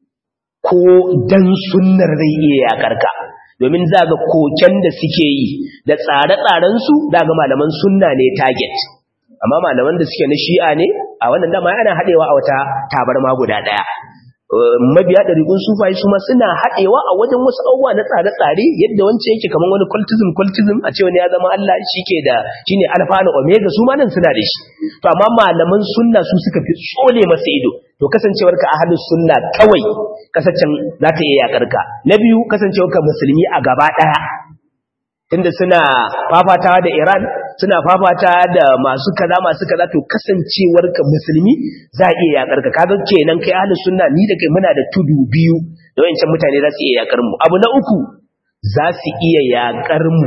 ko dan sunnar zai iya yakar ka domin za ga koken da suke yi da tsare-tsaren su daga malaman sunna ne target amma malaman da suke na shi'a ne a wannan dama yana hadewa a wata tabarma guda daya mabiya ɗariƙun sufayi su ma suna haɗewa a wajen wasu abubuwa na tsare-tsare yadda wancan yake kamar wani cultism cultism a ce wani ya zama Allah shi ke da shi ne alfa na omega su ma nan suna da shi to amma malaman sunna su suka fi tsole masa ido to kasancewar ka ahalus sunna kawai kasancen za ta iya yakar ka na biyu kasancewar ka musulmi a gaba ɗaya tunda suna fafatawa da Iran suna fafata da masu kaza masu kaza to kasancewar ka musulmi za a iya yakar ka kaga kenan kai ahlus sunna ni da kai muna da tudu biyu da wayancan mutane za su iya yakar mu abu na uku za su iya yakar mu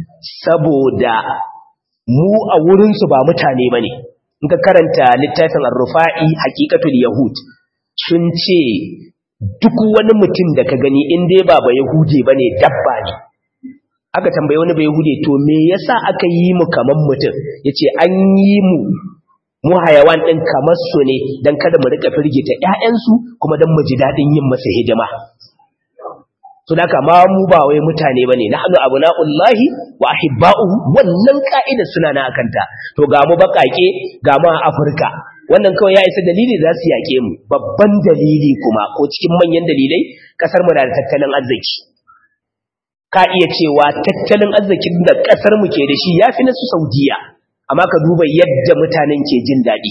saboda mu a wurin su ba mutane bane in ka karanta littafin ar-rufa'i haqiqatul yahud sun ce duk wani mutum da ka gani in dai ba ba yahude bane dabba ne aka tambaye wani bai hude to me yasa aka yi mu kaman mutum yace an yi mu mu hayawan din kamar su ne dan kada mu rika firgita ƴaƴansu kuma dan mu ji dadin yin masa hidima to daka ma mu ba wai mutane bane nahnu abnaullahi wa ahibba'uhu wannan ka'ida suna na akanta to ga mu bakake ga mu a Afirka wannan kawai ya isa dalili za su yake mu babban dalili kuma ko cikin manyan dalilai kasar mu da tattalin arziki ka iya cewa tattalin arzikin da ƙasar mu ke da shi ya fi na su saudiya amma ka duba yadda mutanen ke jin daɗi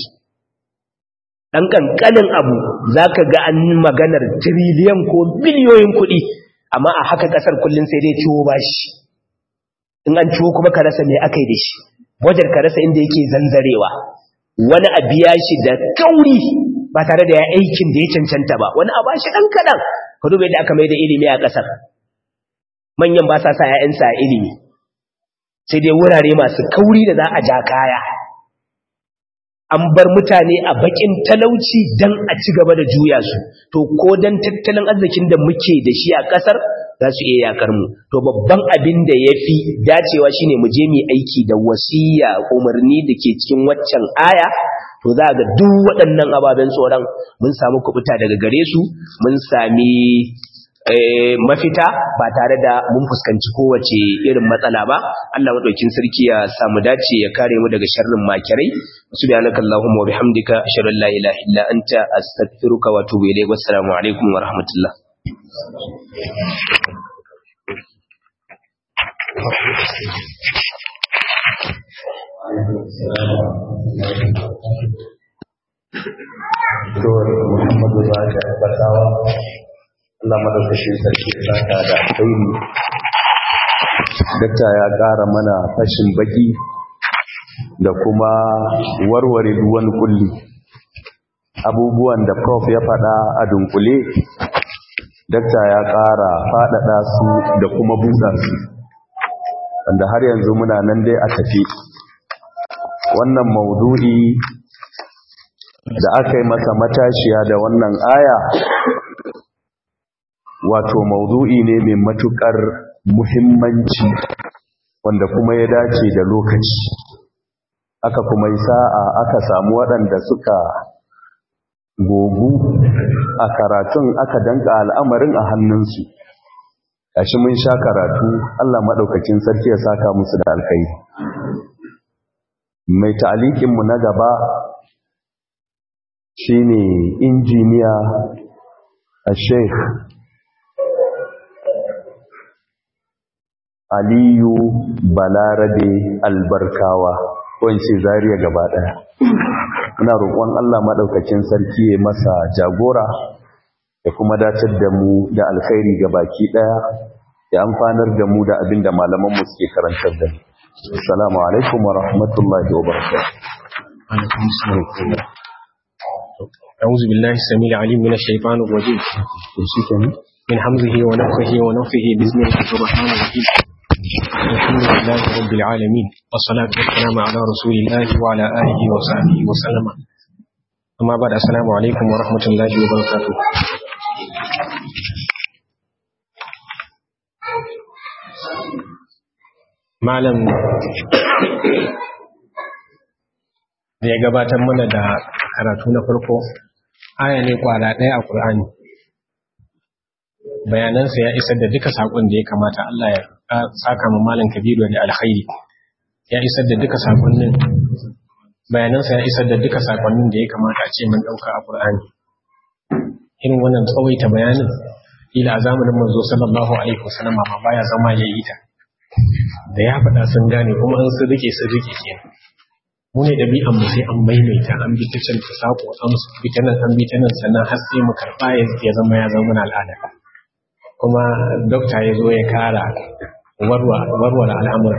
ɗan ƙanƙanin abu za ka ga an maganar tiriliyan ko biliyoyin kuɗi amma a haka ƙasar kullum sai dai ciwo ba shi in an ciwo kuma ka rasa mai aka yi da shi wajen ka rasa inda yake zanzarewa wani a biya shi da kauri ba tare da ya aikin da ya cancanta ba wani a ba shi ɗan kaɗan ka duba yadda aka mai da ilimi a ƙasar manyan ba sa sa ‘ya'yansa a ilimi sai dai wurare masu kauri da za a ja kaya an bar mutane a bakin talauci don a ci gaba da juya su to ko don tattalin arzikin da muke da shi a ƙasar za su iya yakar mu to babban abin da ya fi dacewa shine mu je mu aiki da wasiya umarni da ke cikin waccan aya to za ga duk waɗannan ababen tsoron mun samu kubuta daga gare su mun sami mafita ba tare da mun fuskanci kowace irin matsala ba Allah madaukin sarki ya samu dace ya kare mu daga sharrin makirai subhanaka allahumma wa bihamdika ashhadu an la ilaha illa anta astaghfiruka wa atubu ilayk wassalamu alaikum wa rahmatullah Dor Muhammadu Baka Batawa Allah madaukakin sarki ya saka da alkhairi dakta ya ƙara mana fashin baki da kuma warware duwan kulli abubuwan da prof ya faɗa a dunkule dakta ya ƙara faɗaɗa su da kuma buɗa su wanda har yanzu muna nan dai a tafi wannan maudu'i da aka yi masa matashiya da wannan aya wato maudu'i ne mai matukar muhimmanci wanda kuma ya dace da lokaci aka kuma yi sa'a aka samu waɗanda suka gogu a karatun aka danka al'amarin a hannunsu shi mun sha karatu Allah maɗaukakin sarki ya saka musu da alkai mai ta'alikinmu na gaba shine injiniya a sheikh aliyu balarabe albarkawa ko in ce zariya gaba daya ina roƙon Allah madaukakin sarki ya masa jagora ya kuma dacar da mu da alkhairi ga baki daya ya amfanar da mu da abinda malaman mu suke karantar da mu assalamu alaikum wa rahmatullahi wa barakatuh أعوذ بالله السميع العليم من الشيطان الرجيم من حمزه ونفخه ونفخه بسم الله الرحمن الرحيم الحمد لله رب العالمين والصلاة والسلام على رسول الله وعلى آله وصحبه وسلم أما بعد السلام عليكم ورحمة الله وبركاته malam da ya gabatar mana da karatu na farko aya ne kwara ɗaya a ƙur'ani bayanansa ya isar da duka saƙon da ya kamata Allah ya saka ma malam kabiru da alkhairi ya isar da duka saƙonnin bayanansa ya isar da duka saƙonnin da ya kamata a ce mun ɗauka a ƙur'ani irin wannan tsawaita bayanin ila a zamanin manzo sallallahu alaihi wasallam ma baya zama ya yi ta da ya faɗa sun gane kuma an sun rike sun rike kenan mu ne ɗabi'an mu sai an maimaita an bi ta can ta sako an bi ta nan an bi ta nan sannan har sai mu karɓa ya zama ya zama al'ada kuma dokta ya zo ya kara warware al'amura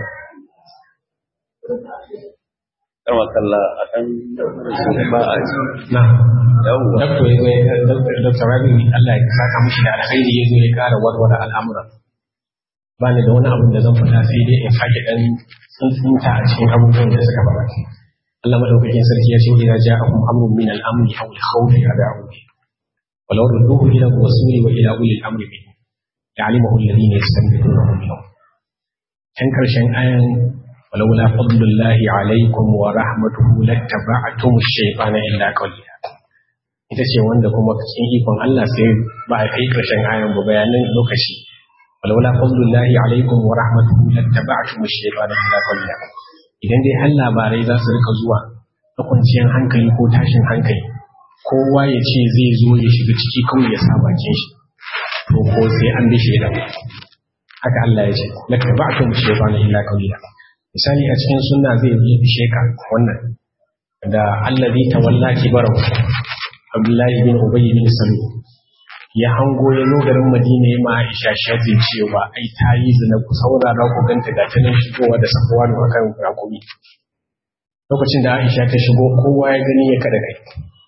Karwa kalla a ɗan ba a ji. na dokta ya zo ya dokta rabi Allah ya saka mushi da alkhairi ya zo ya kara warware al'amura ba ni da wani abin da zan faɗa sai dai in sake ɗan tsuntsunta a cikin abubuwan da suka faɗa Allah madaukakin sarki ya ce idza ja'akum amrun min al-amri aw al-khawf fad'u bihi walau rudduhu ila rasuli wa ila ulil amri bihi ya'lamuhu alladhina yastanbitunahu minhum kan karshen ayan walaula fadlullahi alaykum wa rahmatuhu lattaba'tum ash-shaytana illa qalila ita ce wanda kuma cikin ikon Allah sai ba a kai karshen ayan ba bayanan lokaci walaula fadlullahi alaykum wa rahmatuhu lattaba'tum ash-shaytana illa qalila idan dai har labarai za su rika zuwa na kwanciyar hankali ko tashin hankali kowa ya ce zai zo ya shiga ciki kawai ya sa bakin shi to ko sai an bi shaidan haka Allah ya ce la tabatu shaytana illa qawila misali a cikin sunna zai yi sheka wannan da allazi tawalla kibarahu Abdullahi bin Ubay bin Salul ya hango ya zo garin Madina ya ma Aisha shafin cewa ai ta yi zina ku saurara ku ganta ga ta nan shigowa da safuwa da akan rakumi lokacin da Aisha ta shigo kowa ya gani ya kada kai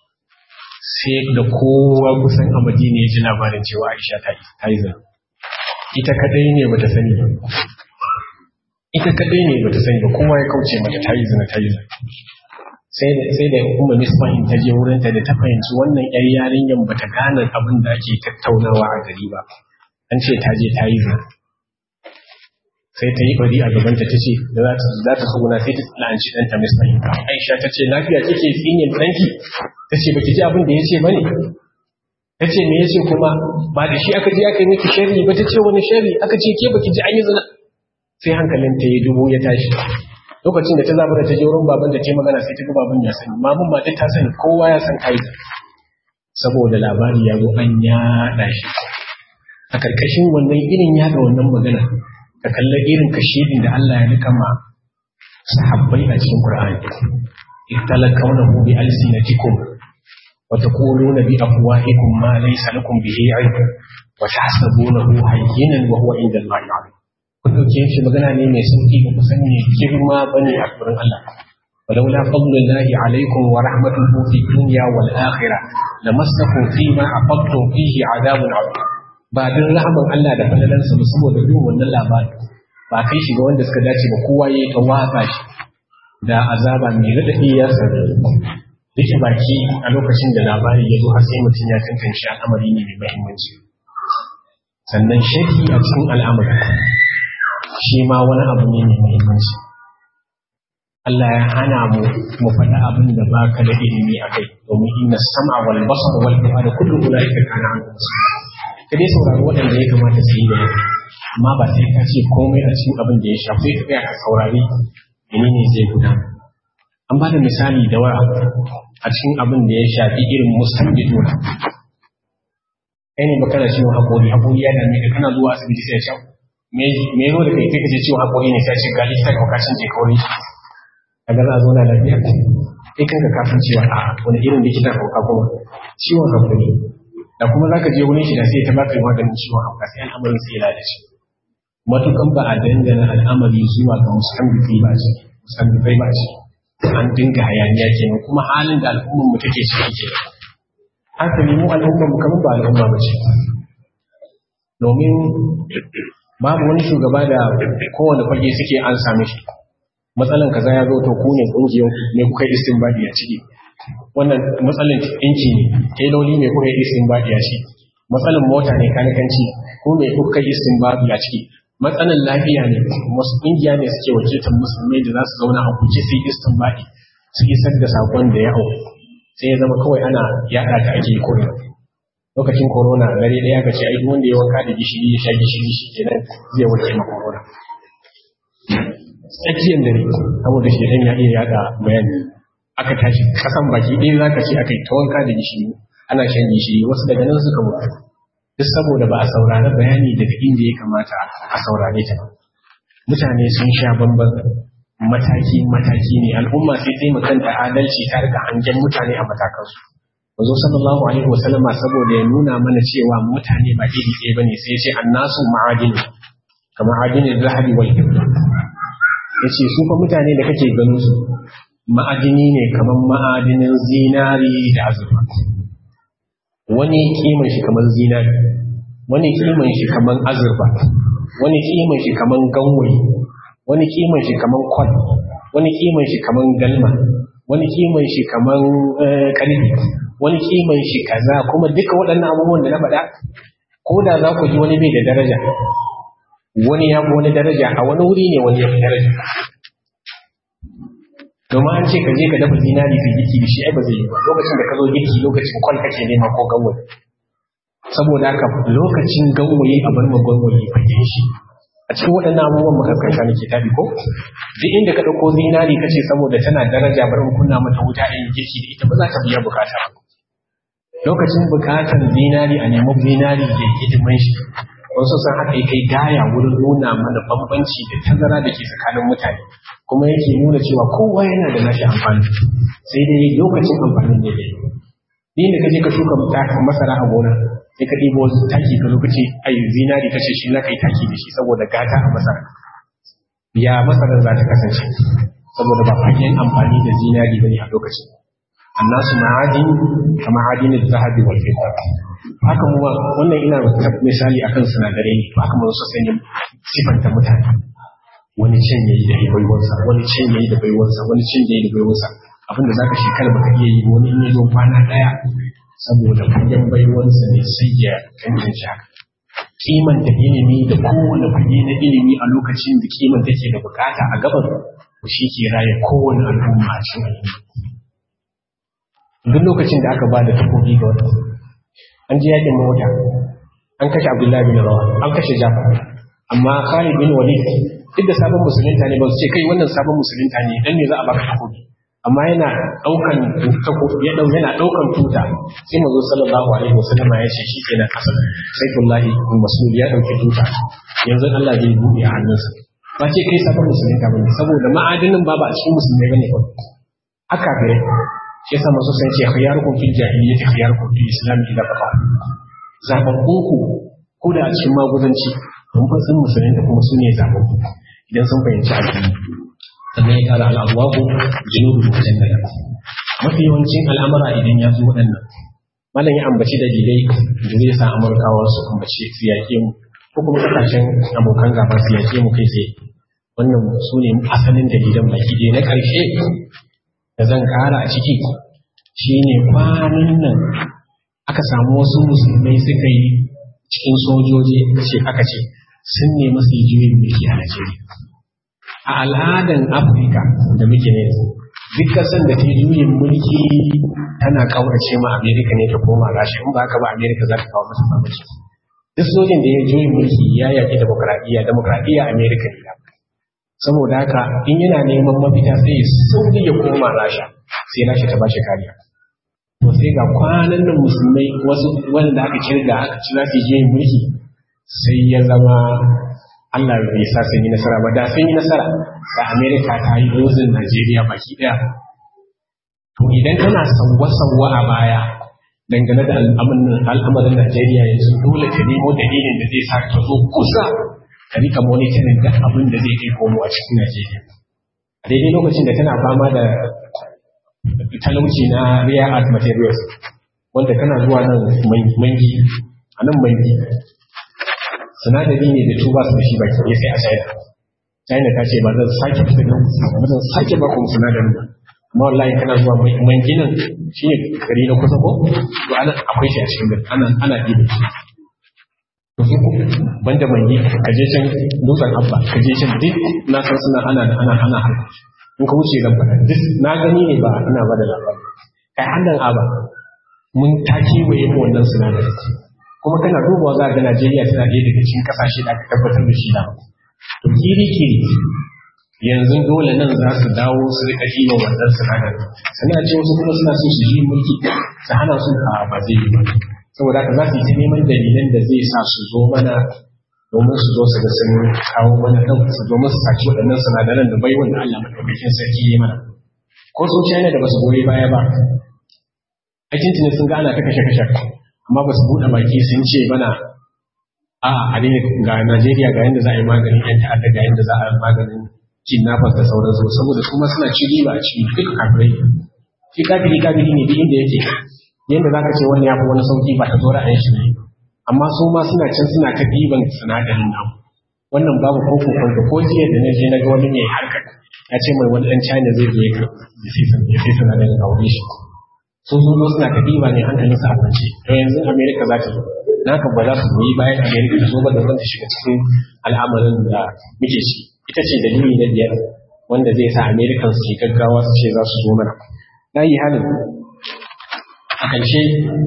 sai da kowa kusan a Madina ya ji labarin cewa Aisha ta yi ta yi zina ita kadai ne bata sani ba ita kadai ne bata sani ba kowa ya kauce mata ta yi zina ta yi zina sai da sai da umma misbahin ta je wurin ta da ta fahimci wannan yar yarinyan bata gane abin da ake tattaunawa a gari ba an ce ta je ta yi zina sai ta yi bari a gabanta ta ce da za ta za ta suguna sai ta la'anci ɗanta misbahin aisha ta ce lafiya kike tsinin ɗanki ta ce baki ji abin da ya ce bane ta ce me ya ce kuma ba da shi aka je aka yi miki sharri ba ta ce wani sharri aka ce ke baki ji an yi zina sai hankalin ta ya dubu ya tashi lokacin da ta zaba da ta je wurin baban da ta magana sai ta ga baban ya sani mamun ba ta sani kowa ya san kai saboda labari ya zo an yaɗa shi a karkashin wannan irin yaɗa wannan magana ka kalla irin kashedin da Allah ya rika ma sahabbai a cikin Qur'ani ittalakawnahu bi alsinatikum wa taquluna bi afwahikum ma laysa lakum bihi ilm wa tahsabunahu hayyinan wa huwa inda Allah 'azim kun dauke shi magana ne mai sauki ba ku san me girma bane a gurin Allah ولولا فضل الله عليكم ورحمته في الدنيا والآخرة لمسكم فيما أفضتم فيه عذاب عظيم ba don rahaman Allah da falalansa ba saboda yin wannan labari ba kai shi ga wanda suka dace ba kowa ya ta waka shi da azaba mai radadi ya sani rike baki a lokacin da labari ya zo har sai mutum ya tantance al'amari ne mai muhimmanci sannan shaki a cikin al'amari shi ma wani abu ne mai muhimmanci Allah ya hana mu mu faɗa abin da ba ka da ilimi a kai domin inna sam'a wal basar wal fu'ada kullu ulaika kana an ka dai saurari waɗanda ya kamata su yi da amma ba sai ka ce komai a cikin abin da ya shafi ka tsaya ka saurari menene zai gudana an ba da misali da waya a cikin abin da ya shafi irin musamman kai ne baka da ciwon haƙori haƙori ya dame ka kana zuwa asibiti sai ya sha me zo da kai kai kace ciwon haƙori ne sai ce ga likita ka kashin je kawai a ga za a zauna lafiya kai kanka ka san cewa a wani irin likita ka ka kuma ciwon haƙori da kuma za ka je wurin shi da sai ta baka maganin ciwon haƙa sai al'amarin sai ya lalace matukan ba a dangana al'amari zuwa ga musamman ba ce musamman ba ce an dinga hayaniya kenan kuma halin da al'ummar mu take ciki ke haka ne mu al'ummar mu kamar ba al'umma ba ce domin babu wani shugaba da kowane fage suke an same shi matsalan kaza ya zo to ku ne kungiyar ne kuka yi istinbadi a ciki wannan matsalan ɗinki ne teloli ne kuka yi istinbadi a ciki matsalan mota ne kanikanci ku ne kuka yi istinbadi a ciki matsalan lafiya ne wasu ƙungiya ne suke wakiltar musulmai da za su zauna a kuke su yi istinbadi su isar da sakon da ya hau sai ya zama kawai ana yaɗa ta ake koyo lokacin corona dare ɗaya ka ce ai wanda ya wanka da gishiri ya sha gishiri shi kenan zai warke ma corona tsakiyar dare saboda shi ɗan ya iya yaɗa bayani aka tashi kasan baki ɗaya za ka ce aka yi ta wanka da gishiri ana shan gishiri wasu daga nan suka mutu duk saboda ba a saurari bayani daga inda ya kamata a saurare ta mutane sun sha bamban mataki mataki ne al'umma sai sai kanta adalci ta rika hangen mutane a matakansu Mazo sallallahu alaihi wasallama saboda ya nuna mana cewa mutane ba iri ɗaya bane sai ya ce annasu ma'adini kamar adinin zahabi wal fidda yace su fa mutane da kake ganin su ma'adini ne kamar ma'adinin zinari da azurfa wani kiman shi kamar zinari wani kiman shi kamar azurfa wani kiman shi kamar ganwayi wani kiman shi kamar kwal wani kiman shi kamar galma wani kiman shi kamar karfi wani kiman shi kaza kuma duka waɗannan abubuwan da na faɗa ko da za ku ji wani bai da daraja wani ya fi wani daraja a wani wuri ne wani ya fi daraja domin an ce ka je ka dafa zinari ka girki da shi ai ba zai yi ba lokacin da ka zo girki lokacin kwal kake nema ko ganwaye saboda haka lokacin ganwaye a bar ma ganwaye fagen shi a cikin waɗannan abubuwan makaskanta ne ke tabi ko duk inda ka ɗauko zinari ka ce saboda tana daraja bar mu kunna mata wuta a yin girki da ita ba za ta biya bukata lokacin bukatar zinari a nemi zinari da hidiman shi wasu sun haka kai gaya wurin nuna mana bambanci da tazara da ke tsakanin mutane kuma yake nuna cewa kowa yana da nashi amfani sai dai lokacin amfanin ne dai ni da kaje ka shuka masara a gona sai ka ɗibo wasu taki ka lokaci ai zinari kace shi na kai taki da shi saboda gata a masara ya masarar za ta kasance saboda ba fagen amfani da zinari bane a lokacin annasu ma'adin kama adinin zahabi wal fidda haka mu wannan ina misali akan sinadarai ne haka mu so sanya sifanta mutane wani cin yayi da baiwarsa wani cin yayi da baiwarsa wani cin yayi da baiwarsa abinda zaka shekara baka iya yi wani in yazo kwana daya saboda fagen baiwarsa ne sai ya kanjin shi haka kiman da ilimi da kowane fage na ilimi a lokacin da kiman take da bukata a gaban shi ke raye kowane al'umma a cikin duk lokacin da aka ba da takobi ga wata an ji yakin mota an kashe abdullahi bin rawa an kashe jafar amma khalid bin walid duk da sabon musulunta ne ba su ce kai wannan sabon musulunta ne dan ne za a baka takobi amma yana daukan takobi ya dau yana daukan tuta sai manzo sallallahu alaihi wasallam ya ce shi kenan kasar saifullahi bin mas'ud ya dauki tuta yanzu Allah zai buɗe a hannunsa ba ce kai sabon musulunta bane saboda ma'adinin ba ba a cikin musulmai bane ba haka ga shi yasa masu san ce khiyarukum fil jahiliyyati khiyarukum fil islam idza faqa zababbun ku ko da a cikin maguzanci mun fa sun musulmi da kuma sune zababbu idan sun fahimci addini sannan ya kara al'awabu junubu mujannada mafi yawancin al'amura idan ya zo waɗannan malam ya ambaci dalilai da zai sa amurkawa su ambaci su yaƙe mu ko kuma kasashen abokan gaba su yaƙe mu kai tsaye wannan su ne asalin dalilan baki ɗaya na ƙarshe da zan ƙara a ciki shi ne kwanan nan aka samu wasu musulmai suka yi cikin sojoji ce aka ce sun nemi su yi juyin mulki a Najeriya. A al'adan Afirka da muke ne duk kasan da ta juyin mulki tana kaurace ma Amerika ne ta koma rashi in ba haka ba Amerika za ta kawo masa mamaci. Duk sojin da ya juyin mulki ya yaƙi demokradiyya, demokradiyya Amerika ne saboda haka in yana neman mafita sai sauri ya koma rasha sai rasha ta bashi kariya to sai ga kwanan nan musulmai wasu wanda aka kirga aka ci za su je mulki sai ya zama Allah bai sa sun yi nasara ba da sun yi nasara da Amerika ta yi dozin Najeriya baki ɗaya to idan kana sauwa-sauwa a baya dangane da al'amarin Najeriya yanzu dole ka nemo dalilin da zai sa ka zo kusa ka rika monitoring da abin da zai kai komo a cikin Najeriya. A daidai lokacin da tana fama da talauci na rare art materials wanda kana zuwa nan mangi a nan mangi sinadari ne da tuba su da shi baki ya sai a China. China ta ce ba zan sake fitar da ba zan sake ba ku sinadarin ba. amma wallahi kana zuwa manginan shi ne gari na kusa ko to ana akwai shi a cikin gari ana ana dibe shi to su banda mangi ka je can dutsen abba ka je can duk na san suna ana ana ana harka in ka wuce zan faɗa duk na gani ne ba ina ba da labari kai annan aba mun ta kewaye mu wannan sinadarin kuma kana dubawa za ga Najeriya tana ɗaya daga cikin ƙasashe da aka tabbatar da shi da to kiri kiri yanzu dole nan za su dawo su rika ɗiba wannan sinadarin suna ce wasu kuma suna so su yi mulki su hana su a ba zai yi ba saboda haka za su yi ta neman dalilan da zai sa su zo mana domin su zo su ga sun kawo mana ɗan su domin su saki waɗannan sinadaran da bai wanda Allah maɗaukakin sarki ya mana ko sun China da ba su goyi baya ba aikin tunan sun ga ana ta kashe kashe amma ba su buɗe baki sun ce mana a a ne ga Najeriya ga yadda za a yi maganin yan ta'adda ga yadda za a yi maganin kidnappers da sauransu saboda su ma suna ci riba a cikin duk kafirai shi kafiri kafiri ne duk inda yake yadda za ka ce wani ya fi wani sauki ba ta zo ra'ayin shi ne amma su ma suna can suna ta ɗiban sinadarin namu wannan babu ko kokon ko jiya da na je na ga wani mai harkar ya ce mai wani ɗan China zai zo ya sai sinadarin aure shi sun zo suna ta ɗiba ne hankalin sa a kwance to yanzu America za ta zo naka ba za su goyi bayan America ta zo ba da zan ta shiga cikin al'amarin da muke ci ita ce dalili na biyar wanda zai sa American su gaggawa su ce za su zo mana na yi halin a ƙarshe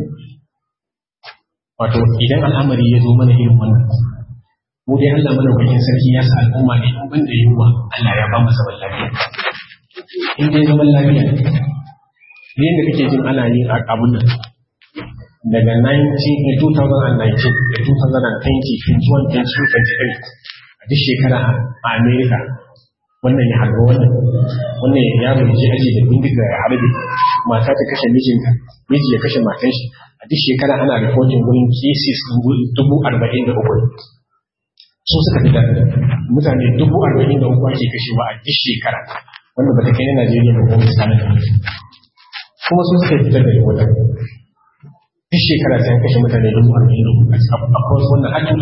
wato idan al'amari ya zo mana irin wannan mu dai Allah mana wajen sarki ya sa al'umma ne in banda yunwa Allah ya ba mu zaman lafiya in dai zaman lafiya ne yadda kake jin ana yin abun nan daga 19 2019 da 2020 21 22 23 a duk shekara a Amerika wannan ya harba wannan wannan ya yaro je aji da bindiga ya harbe mata ta kashe mijinta miji ya kashe matan shi a duk shekara ana reporting wurin cases dubu arba'in da uku su suka fitar mutane dubu arba'in da uku ake kashewa a duk shekara wanda ba ta kai na Najeriya ba kuma misalin da kuma su suka fitar da yawan duk shekara sai kashe mutane dubu arba'in da uku a kwas wannan har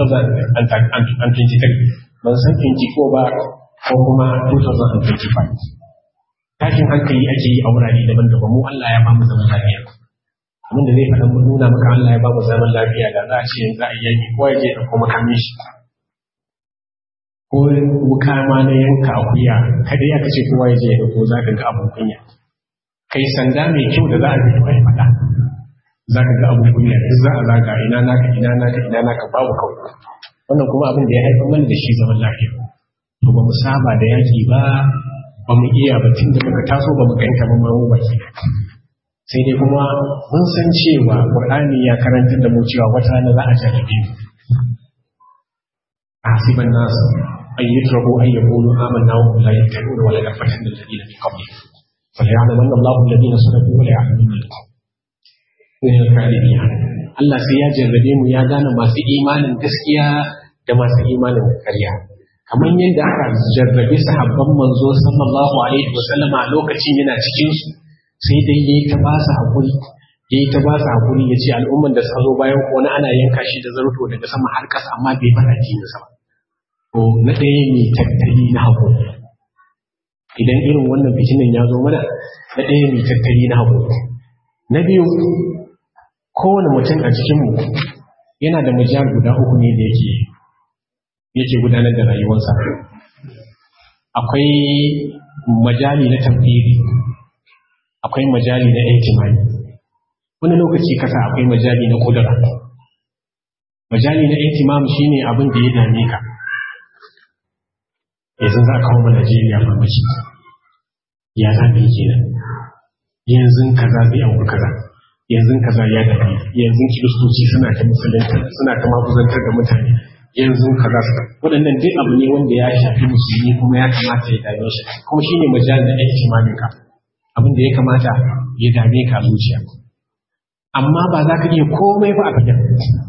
2023 ban san 24 ba ko kuma 2025 tashin hankali ake yi a wurare daban-daban mu Allah ya ba mu zaman lafiya abin da zai faɗa mu nuna maka Allah ya ba mu zaman lafiya da za a ce za a yi ko ya je da kuma kame shi ko wuka ma na yanka akuya kada ya kace kowa ya je da ko za ka ga abun kunya kai sanda mai kyau da za a bi kai faɗa za ka ga abun kunya duk za a zaga ina naka ina naka ina naka babu kawai wannan kuma abin da ya haifar mana da shi zaman lafiya to ba mu saba da yaki ba ba mu iya ba tun da muka taso ba mu ganta ba mu baki sai dai kuma mun san cewa qur'ani ya karanta da mu cewa wata rana za a jarrabe mu hasiban nas an yutraku an yaqulu amanna wa hum la yaftanuna wa la yaftanuna alladhina min qablihim فليعلمن الله الذين صدقوا وليعلمن الكاذبين Allah sai ya jarrabe mu ya gane masu imanin gaskiya da masu imanin ƙarya kamar yadda aka jarrabe sahabban manzo sallallahu alaihi wasallam a lokacin yana cikin su sai dai yayi ta ba su hakuri yayi ta ba su hakuri yace al'umman da suka zo bayan ko na ana yanka shi da zarto daga sama har ƙasa amma bai fara jini sa ba to na ɗaya ne tattali na hakuri idan irin wannan fitinin ya zo mana na ɗaya ne tattali na hakuri na biyu kowane mutum a cikinmu yana da mujal guda uku ne da yake yake gudanar da rayuwarsa akwai majali na tafiri akwai majali na ihtimali wani lokaci kasa akwai majali na kudura majali na ihtimam shine abin da ya dame ka yanzu za a kawo ma Najeriya farmaki ya zaɓe kenan yanzu kaza zai auri kaza yanzu kaza ya dafi yanzu kiristoci suna ta musulunta suna ta mafuzantar da mutane yanzu kaza waɗannan duk abu ne wanda ya shafi musulmi kuma ya kamata ya dame shi kuma shine majalis da ake imanin ka abin da ya kamata ya dame ka zuciya amma ba za ka iya komai ba a fagen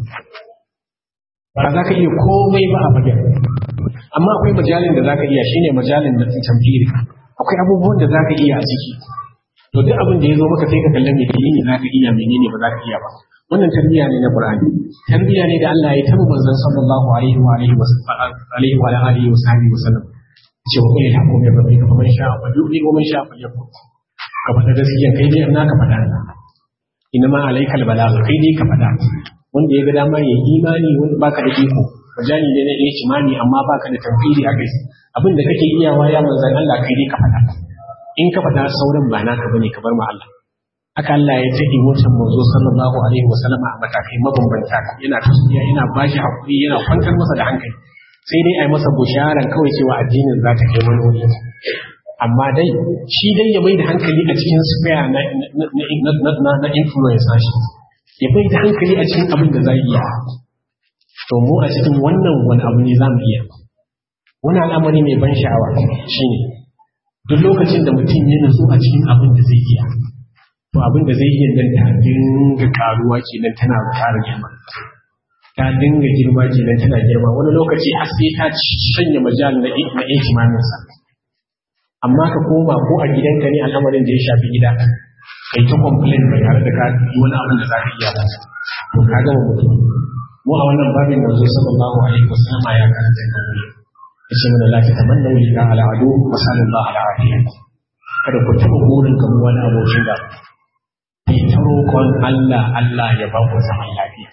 ba za ka iya komai ba a fagen amma akwai majalin da za ka iya shine majalin na tamfiri akwai abubuwan da za ka iya a ciki to duk abin da ya zo maka sai ka kallon menene za ka iya menene ba za ka iya ba wannan tarbiyya ne na Qur'ani tarbiyya ne da Allah ya tabbata manzon sallallahu alaihi wa alihi wa alihi wa alihi wa sahbihi wa sallam ce wa kullu hakum ya rabbi kuma man sha'a fa yu'li wa man sha'a fa yakfur ka faɗa gaskiya kai dai annaka faɗa inna ma alaikal balagh kai dai ka faɗa wanda ya ga dama ya yi imani wanda baka da iko majali ne na iya kimani amma baka da tamfiri a kai abin da kake iyawa ya manzan Allah kai dai ka faɗa in ka faɗa sauran ba naka bane ka bar ma Allah haka Allah ya ta emotion manzo sallallahu alaihi wa sallama a matakai mabambanta yana tasbiya yana bashi hakuri yana kwantar masa da hankali sai dai a yi masa busharan kawai cewa addinin za ta kai wani wuri amma dai shi dai ya mai da hankali a cikin sphere na na na influence shi ya bai da hankali a cikin abin da za iya to mu a cikin wannan wani abu ne za mu iya wani al'amari mai ban sha'awa shine duk lokacin da mutum ya nutsu a cikin abin da zai iya to abin da zai iya nan ta dinga karuwa kenan tana ƙara girma ta dinga girma kenan tana girma wani lokaci har sai ta shanya majal na na imaninsa amma ka koma ko a gidanka ne al'amarin da ya shafi gida kai ta complain ba tare da ka yi wani abin da za ka iya ba to ka gama mutum mu a wannan babin manzo sallallahu alaihi wasallam ya karanta da mu yace mana la ta tamanna li ka ala adu wa sallallahu ala afiya kada ku taɓa burin kan wani abokin da ke ta roƙon Allah Allah ya ba ku zaman lafiya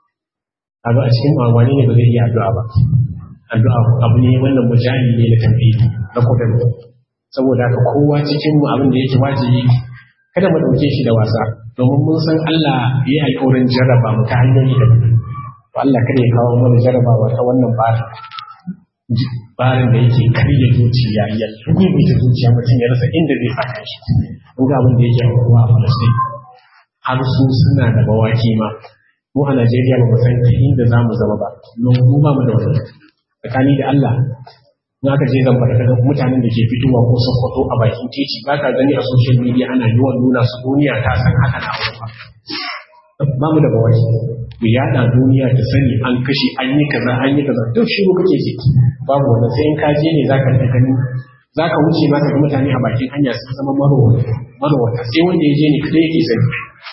abu a cikin wani ne ba zai iya addu'a ba addu'a abu ne wannan mujahidi ne na tambayi na kudin saboda haka kowa cikin mu abin da yake wajibi kada mu ɗauke shi da wasa domin mun san Allah ya yi alƙawarin jarraba mu ta hanyoyi da to Allah kada ya kawo mana jarrabawa ta wannan barin barin da yake karya zuciya ya rubuta zuciya mutum ya rasa inda zai saka shi mun ga abin da yake aukuwa a Falastin har su suna da bawaki ma mu a Najeriya ba mu san ta inda za mu zama ba don mu ba mu da wannan tsakani da Allah na ka je zan fara kaga mutanen da ke fitowa ko sokoto a bakin titi ba ka gani a social media ana yawan nuna su duniya ta san haka na ba ba mu da bawaki mu yada duniya ta sani an kashe an yi kaza an yi kaza duk shiru kake ji babu wannan sai in ka je ne zaka ta gani zaka wuce ma ka ga mutane a bakin hanya sun zama marowata sai wanda ya je ne kada yake sani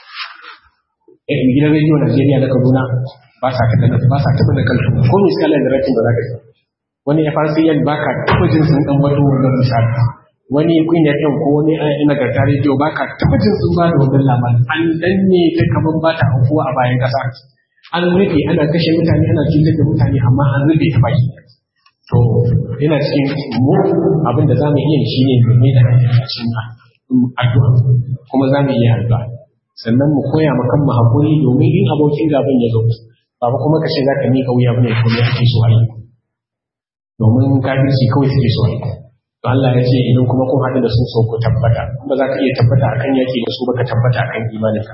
eh gidan rediyo Najeriya da Kaduna ba sa kada ba sa tabbata kan ko misalan da rakin ba za ka ji wani FRCN ba ka taɓa jin sun ɗan wato wannan misali wani Queen FM ko wani ina garta rediyo ba ka taɓa jin sun ba da wannan labarin an danne ta kaman ba ta aukuwa a bayan ƙasa an rufe ana kashe mutane ana cutar da mutane amma an rufe ta baki to yana cikin mu abin da za mu iya shi ne mu mai da hankali a cikin addu'a kuma za mu iya addu'a sannan mu koya ma kanmu hakuri domin in abokin gaban ya zo ba kuma ka ce za ka miƙa wuya bane ko ne ake so a yi domin kafirci kawai suke so to Allah ya ce idan kuma kun haɗu da su so ku tabbata kuma za ka iya tabbata akan yaki da su baka tabbata akan imaninka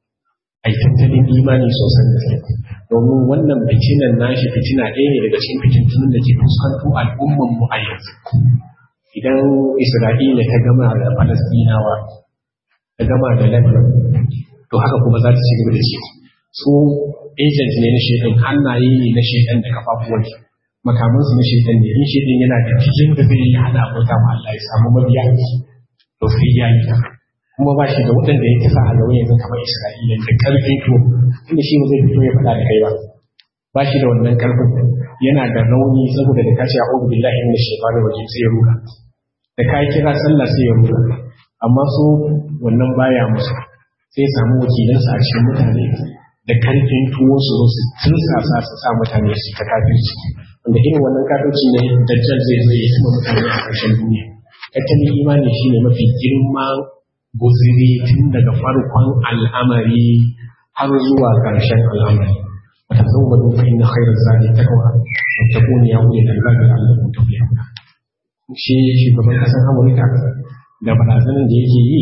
ai tattalin imani sosan da sai domin wannan fitinan nashi fitina ɗaya ne daga cikin fitintunan da ke fuskanto al'umman mu a yanzu idan Isra'ila ta gama da Falastinawa ta gama da Lebanon to haka kuma za ta ci gaba da shi su agent ne na shekan hannaye ne na shekan da kafafuwan makamansu na shaitan ne in shaitan yana da cikin da zai yi hada abota ma Allah ya samu mabiya to sai ya yi kuma ba shi da waɗanda ya kasa a gaba yanzu kamar Isra'ila da karfin to inda shi ba zai fito ya faɗa da kai ba ba shi da wannan karfin yana da rauni saboda da kashi a'udhu billahi minash shaitanir rajim sai ya ruka da kai kira sallah sai ya ruka amma su wannan baya musu sai ya samu wakilansa a cikin mutane da karfin tuwo su su tursasa su sa mutane su ta kafirci wanda irin wannan kafirci ne dajjal zai zo ya tuma mutane a ƙarshen duniya tattalin imani shine mafi girma guziri tun daga farkon al'amari har zuwa ƙarshen al'amari wata zama dufa inna khairar zane ta kawa wata kone ya wuce da zaga Allah kun tafi yauna shi shugaban ƙasar Amurka da barazanar da yake yi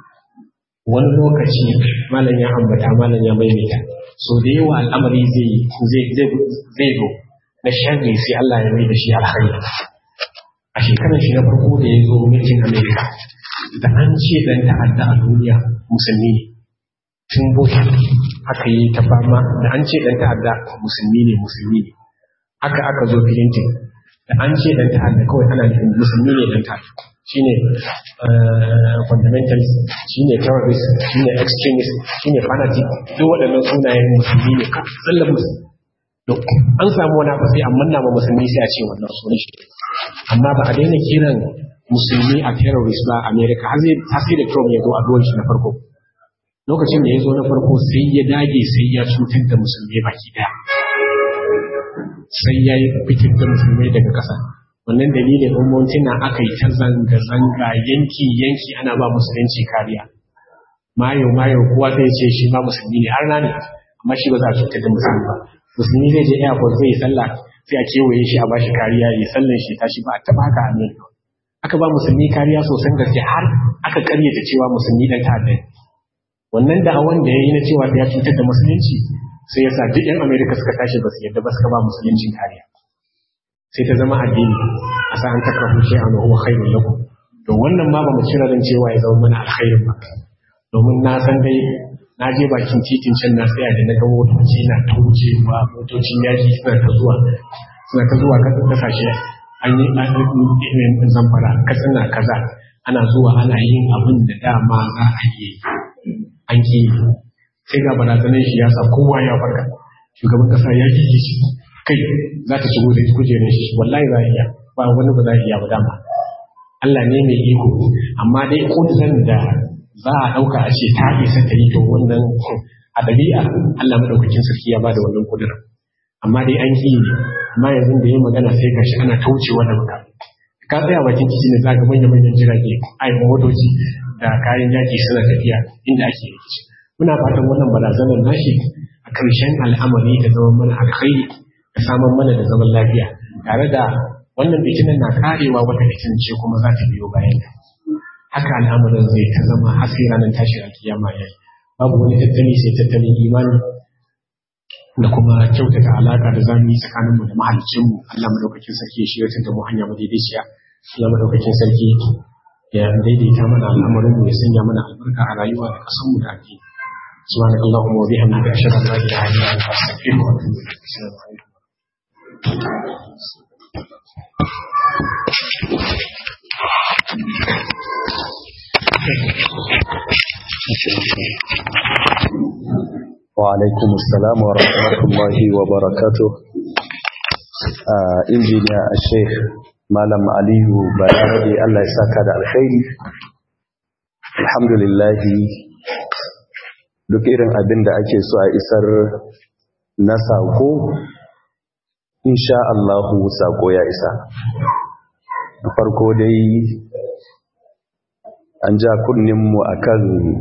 wani lokaci malam ya ambata malam ya maimaita so da yawa al'amari zai zai zo na sharri sai Allah ya mai da shi alkhairi a shekarar shi na farko da ya zo mulkin Amerika da an ce dan ta'adda a duniya musulmi ne tun bush aka yi ta fama da an ce dan ta'adda musulmi ne musulmi ne haka aka zo clinton da an ce dan ta'adda kawai ana nufin musulmi ne dan ta'adda shine fundamentalist shine terrorist shine extremist shine fanatic duk waɗannan sunayen musulmi ne tsallan musulmi an samu wani abu sai an manna ma musulmi sai a ce wannan sunan shi amma ba a daina kiran musulmi a terrorist ba a america har sai da trump ya zo a ruwan shi na farko lokacin da ya zo na farko sai ya dage sai ya cutar da musulmi baki daya sai ya yi fitar da musulmai daga ƙasa wannan dalilin umartina aka yi ta zanga-zanga yanki-yanki ana ba musulunci kariya mayo mayo kowa zai ce shi ma musulmi ne har nani amma shi ba za a cutar da musulmi ba musulmi zai je airport zai yi sallah sai a kewaye shi a bashi kariya ya sallan shi tashi ba a taba haka a america aka ba musulmi kariya sosan gaske har aka karyata cewa musulmi dan ta'adda wannan da'awan da ya yi na cewa ya cutar da musulunci sai ya sa duk 'yan amerika suka tashi ba su yadda ba suka ba musuluncin kariya sai ta zama addini a sa an takarfu shi a nuhu khairun lakum to wannan ma ba mu cire ran cewa ya zama mana alkhairin ba domin na san dai na je bakin titin can na tsaya da na ga motoci na ta wucewa motocin yaki suna ta zuwa suna ta zuwa kasashe an yi zamfara katsina kaza ana zuwa ana yin abin da dama za a yi an ki sai ga barazanar shi ya sa kowa ya farka shugaban kasa ya kike shi kai za ta shigo da kujerar shi wallahi za a iya ba wani ba za a iya ba dama Allah ne mai iko amma dai kuduran da za a ɗauka a ce ta isa ta yi to wannan a ɗabi'a Allah madaukakin sarki ya bada wannan kuduran amma dai an ki amma yanzu da yi magana sai gashi ana taucewa da maka ka tsaya bakin titi ne za ga manya-manyan jirage ai motoci da kayan yaki suna tafiya inda ake rikici muna fatan wannan barazanar nashi a ƙarshen al'amari da zaman mana alkhairi da samun mana da zaman lafiya tare da wannan fitinan na karewa wata fitin ce kuma za ta biyo bayan ta haka al'amarin zai ta zama har sai ranar tashi a kiyama ya yi babu wani tattali sai tattalin imani da kuma kyautata alaka da zamu yi tsakaninmu da mahaliccinmu Allah madaukakin sarki ya shirya da mu hanya madaidaiciya Allah madaukakin sarki ya daidaita mana al'amarin mu ya sanya mana albarka a rayuwa da kasan mu da addini سبحانك اللهم وبحمدك أشهد أن لا إله إلا أنت أستغفرك وأتوب إليك السلام عليكم وعليكم السلام ورحمة الله وبركاته injiniya a sheikh malam aliyu bayarabe allah ya saka da alkhairi alhamdulillahi duk irin abin da ake so a isar na sako insha Allahu sako ya isa da farko dai an ja kunninmu akan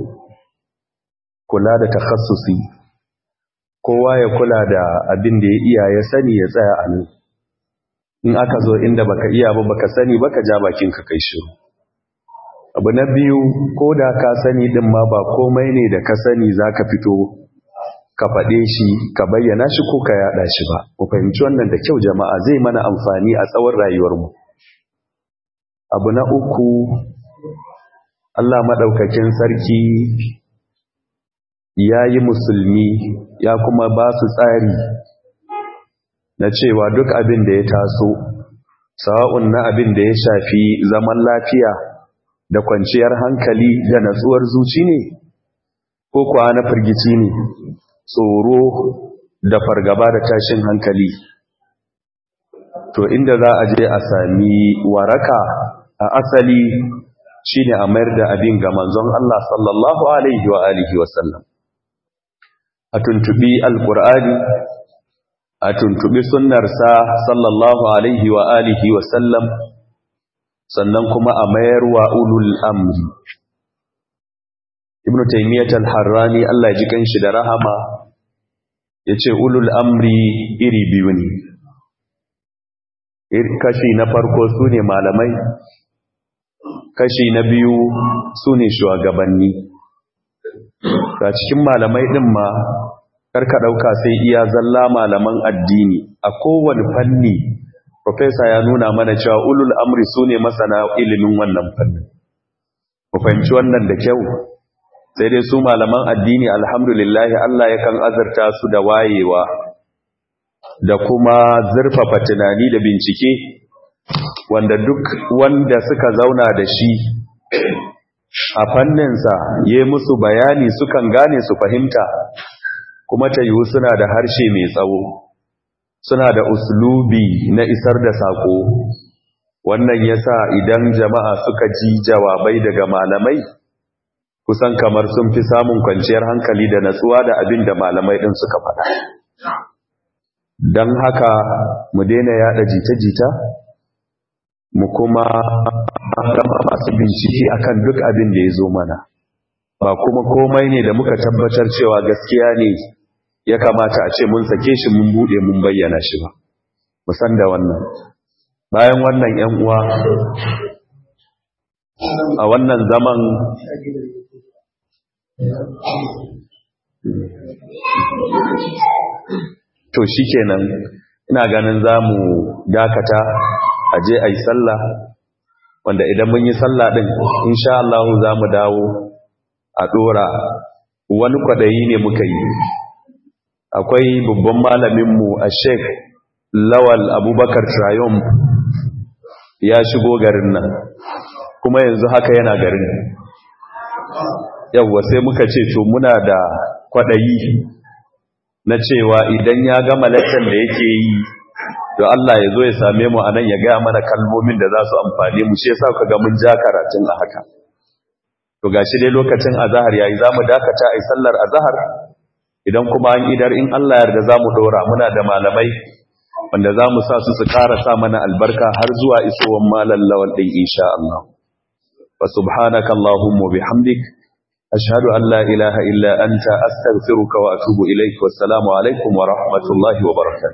kula da takhassusi kowa ya kula da abin da ya iya ya sani ya tsaya a nan in aka zo inda baka iya ba baka sani baka ja bakin ka kai shiru abu na biyu ko da ka sani din ma ba komai ne da ka sani zaka fito ka faɗe shi ka bayyana shi ko ka yada shi ba ku fahimci wannan da kyau jama'a zai mana amfani a tsawon rayuwarmu abu na uku Allah madaukakin sarki ya yi musulmi ya kuma ba su tsari na cewa duk abin da ya taso sawa'un na abin da ya shafi zaman lafiya da kwanciyar hankali da natsuwar zuci ne ko kuwa na firgici ne tsoro da fargaba da tashin hankali to inda za a je a sami waraka a asali shine a mayar da abin ga manzon Allah sallallahu alaihi wa alihi wasallam a tuntubi alkur'ani a tuntubi sunnarsa sallallahu alaihi wa alihi wa sallam sannan kuma a mayar wa ulul amri ibnu taymiyyah al-harrani Allah ya ji kanshi da rahama yace ulul amri iri biyu ne kashi na farko sune malamai kashi na biyu sune shugabanni ga cikin malamai din ma karka ɗauka sai iya zalla malaman addini a kowane fanni Profesa ya nuna mana cewa ulul amri su ne masana ilimin wannan fannin mu fahimci wannan da kyau sai dai su malaman addini alhamdulillahi Allah yakan azurta su da wayewa da kuma zurfafa tunani da bincike wanda duk wanda suka zauna da shi a fanninsa ya musu bayani sukan gane su fahimta kuma ta yiwu suna da harshe mai tsawo suna da uslubi na isar da sako wannan yasa idan jama'a suka ji jawabai daga malamai kusan kamar sun fi samun kwanciyar hankali da natsuwa da abin da malamai ɗin suka faɗa don haka mu daina yada jita-jita mu kuma gama masu bincike akan duk abin da ya zo mana ba kuma komai ne da muka tabbatar cewa gaskiya ne ya kamata a ce mun sake shi mun bude mun bayyana shi ba musan da wannan bayan wannan yan uwa a wannan zaman to shikenan ina ganin zamu dakata a je ayi sallah wanda idan mun yi sallah din insha Allah zamu dawo a dora wani kwadayi ne muka yi akwai babban malaminmu a sheik lawal abubakar trayom ya shigo garin nan kuma yanzu haka yana garin yawwa sai muka ce to muna da kwaɗayi na cewa idan ya gama laccan da yake yi to Allah ya zo ya same mu anan ya gaya mana kalmomin da za su amfane mu shi yasa ka ga mun ja karatun a haka to gashi dai lokacin azhar yayi zamu dakata ai sallar azhar idan kuma an idar in Allah yarda za mu dora muna da malamai wanda za mu sa su su ƙara sa mana albarka har zuwa isowar malar lawal ɗin insha Allah. Wa subhanaka Allahumma bihamdik ashhadu an la ilaha illa anta astaghfiruka wa atubu ilaik wassalamu alaikum wa rahmatullahi wa barakatuh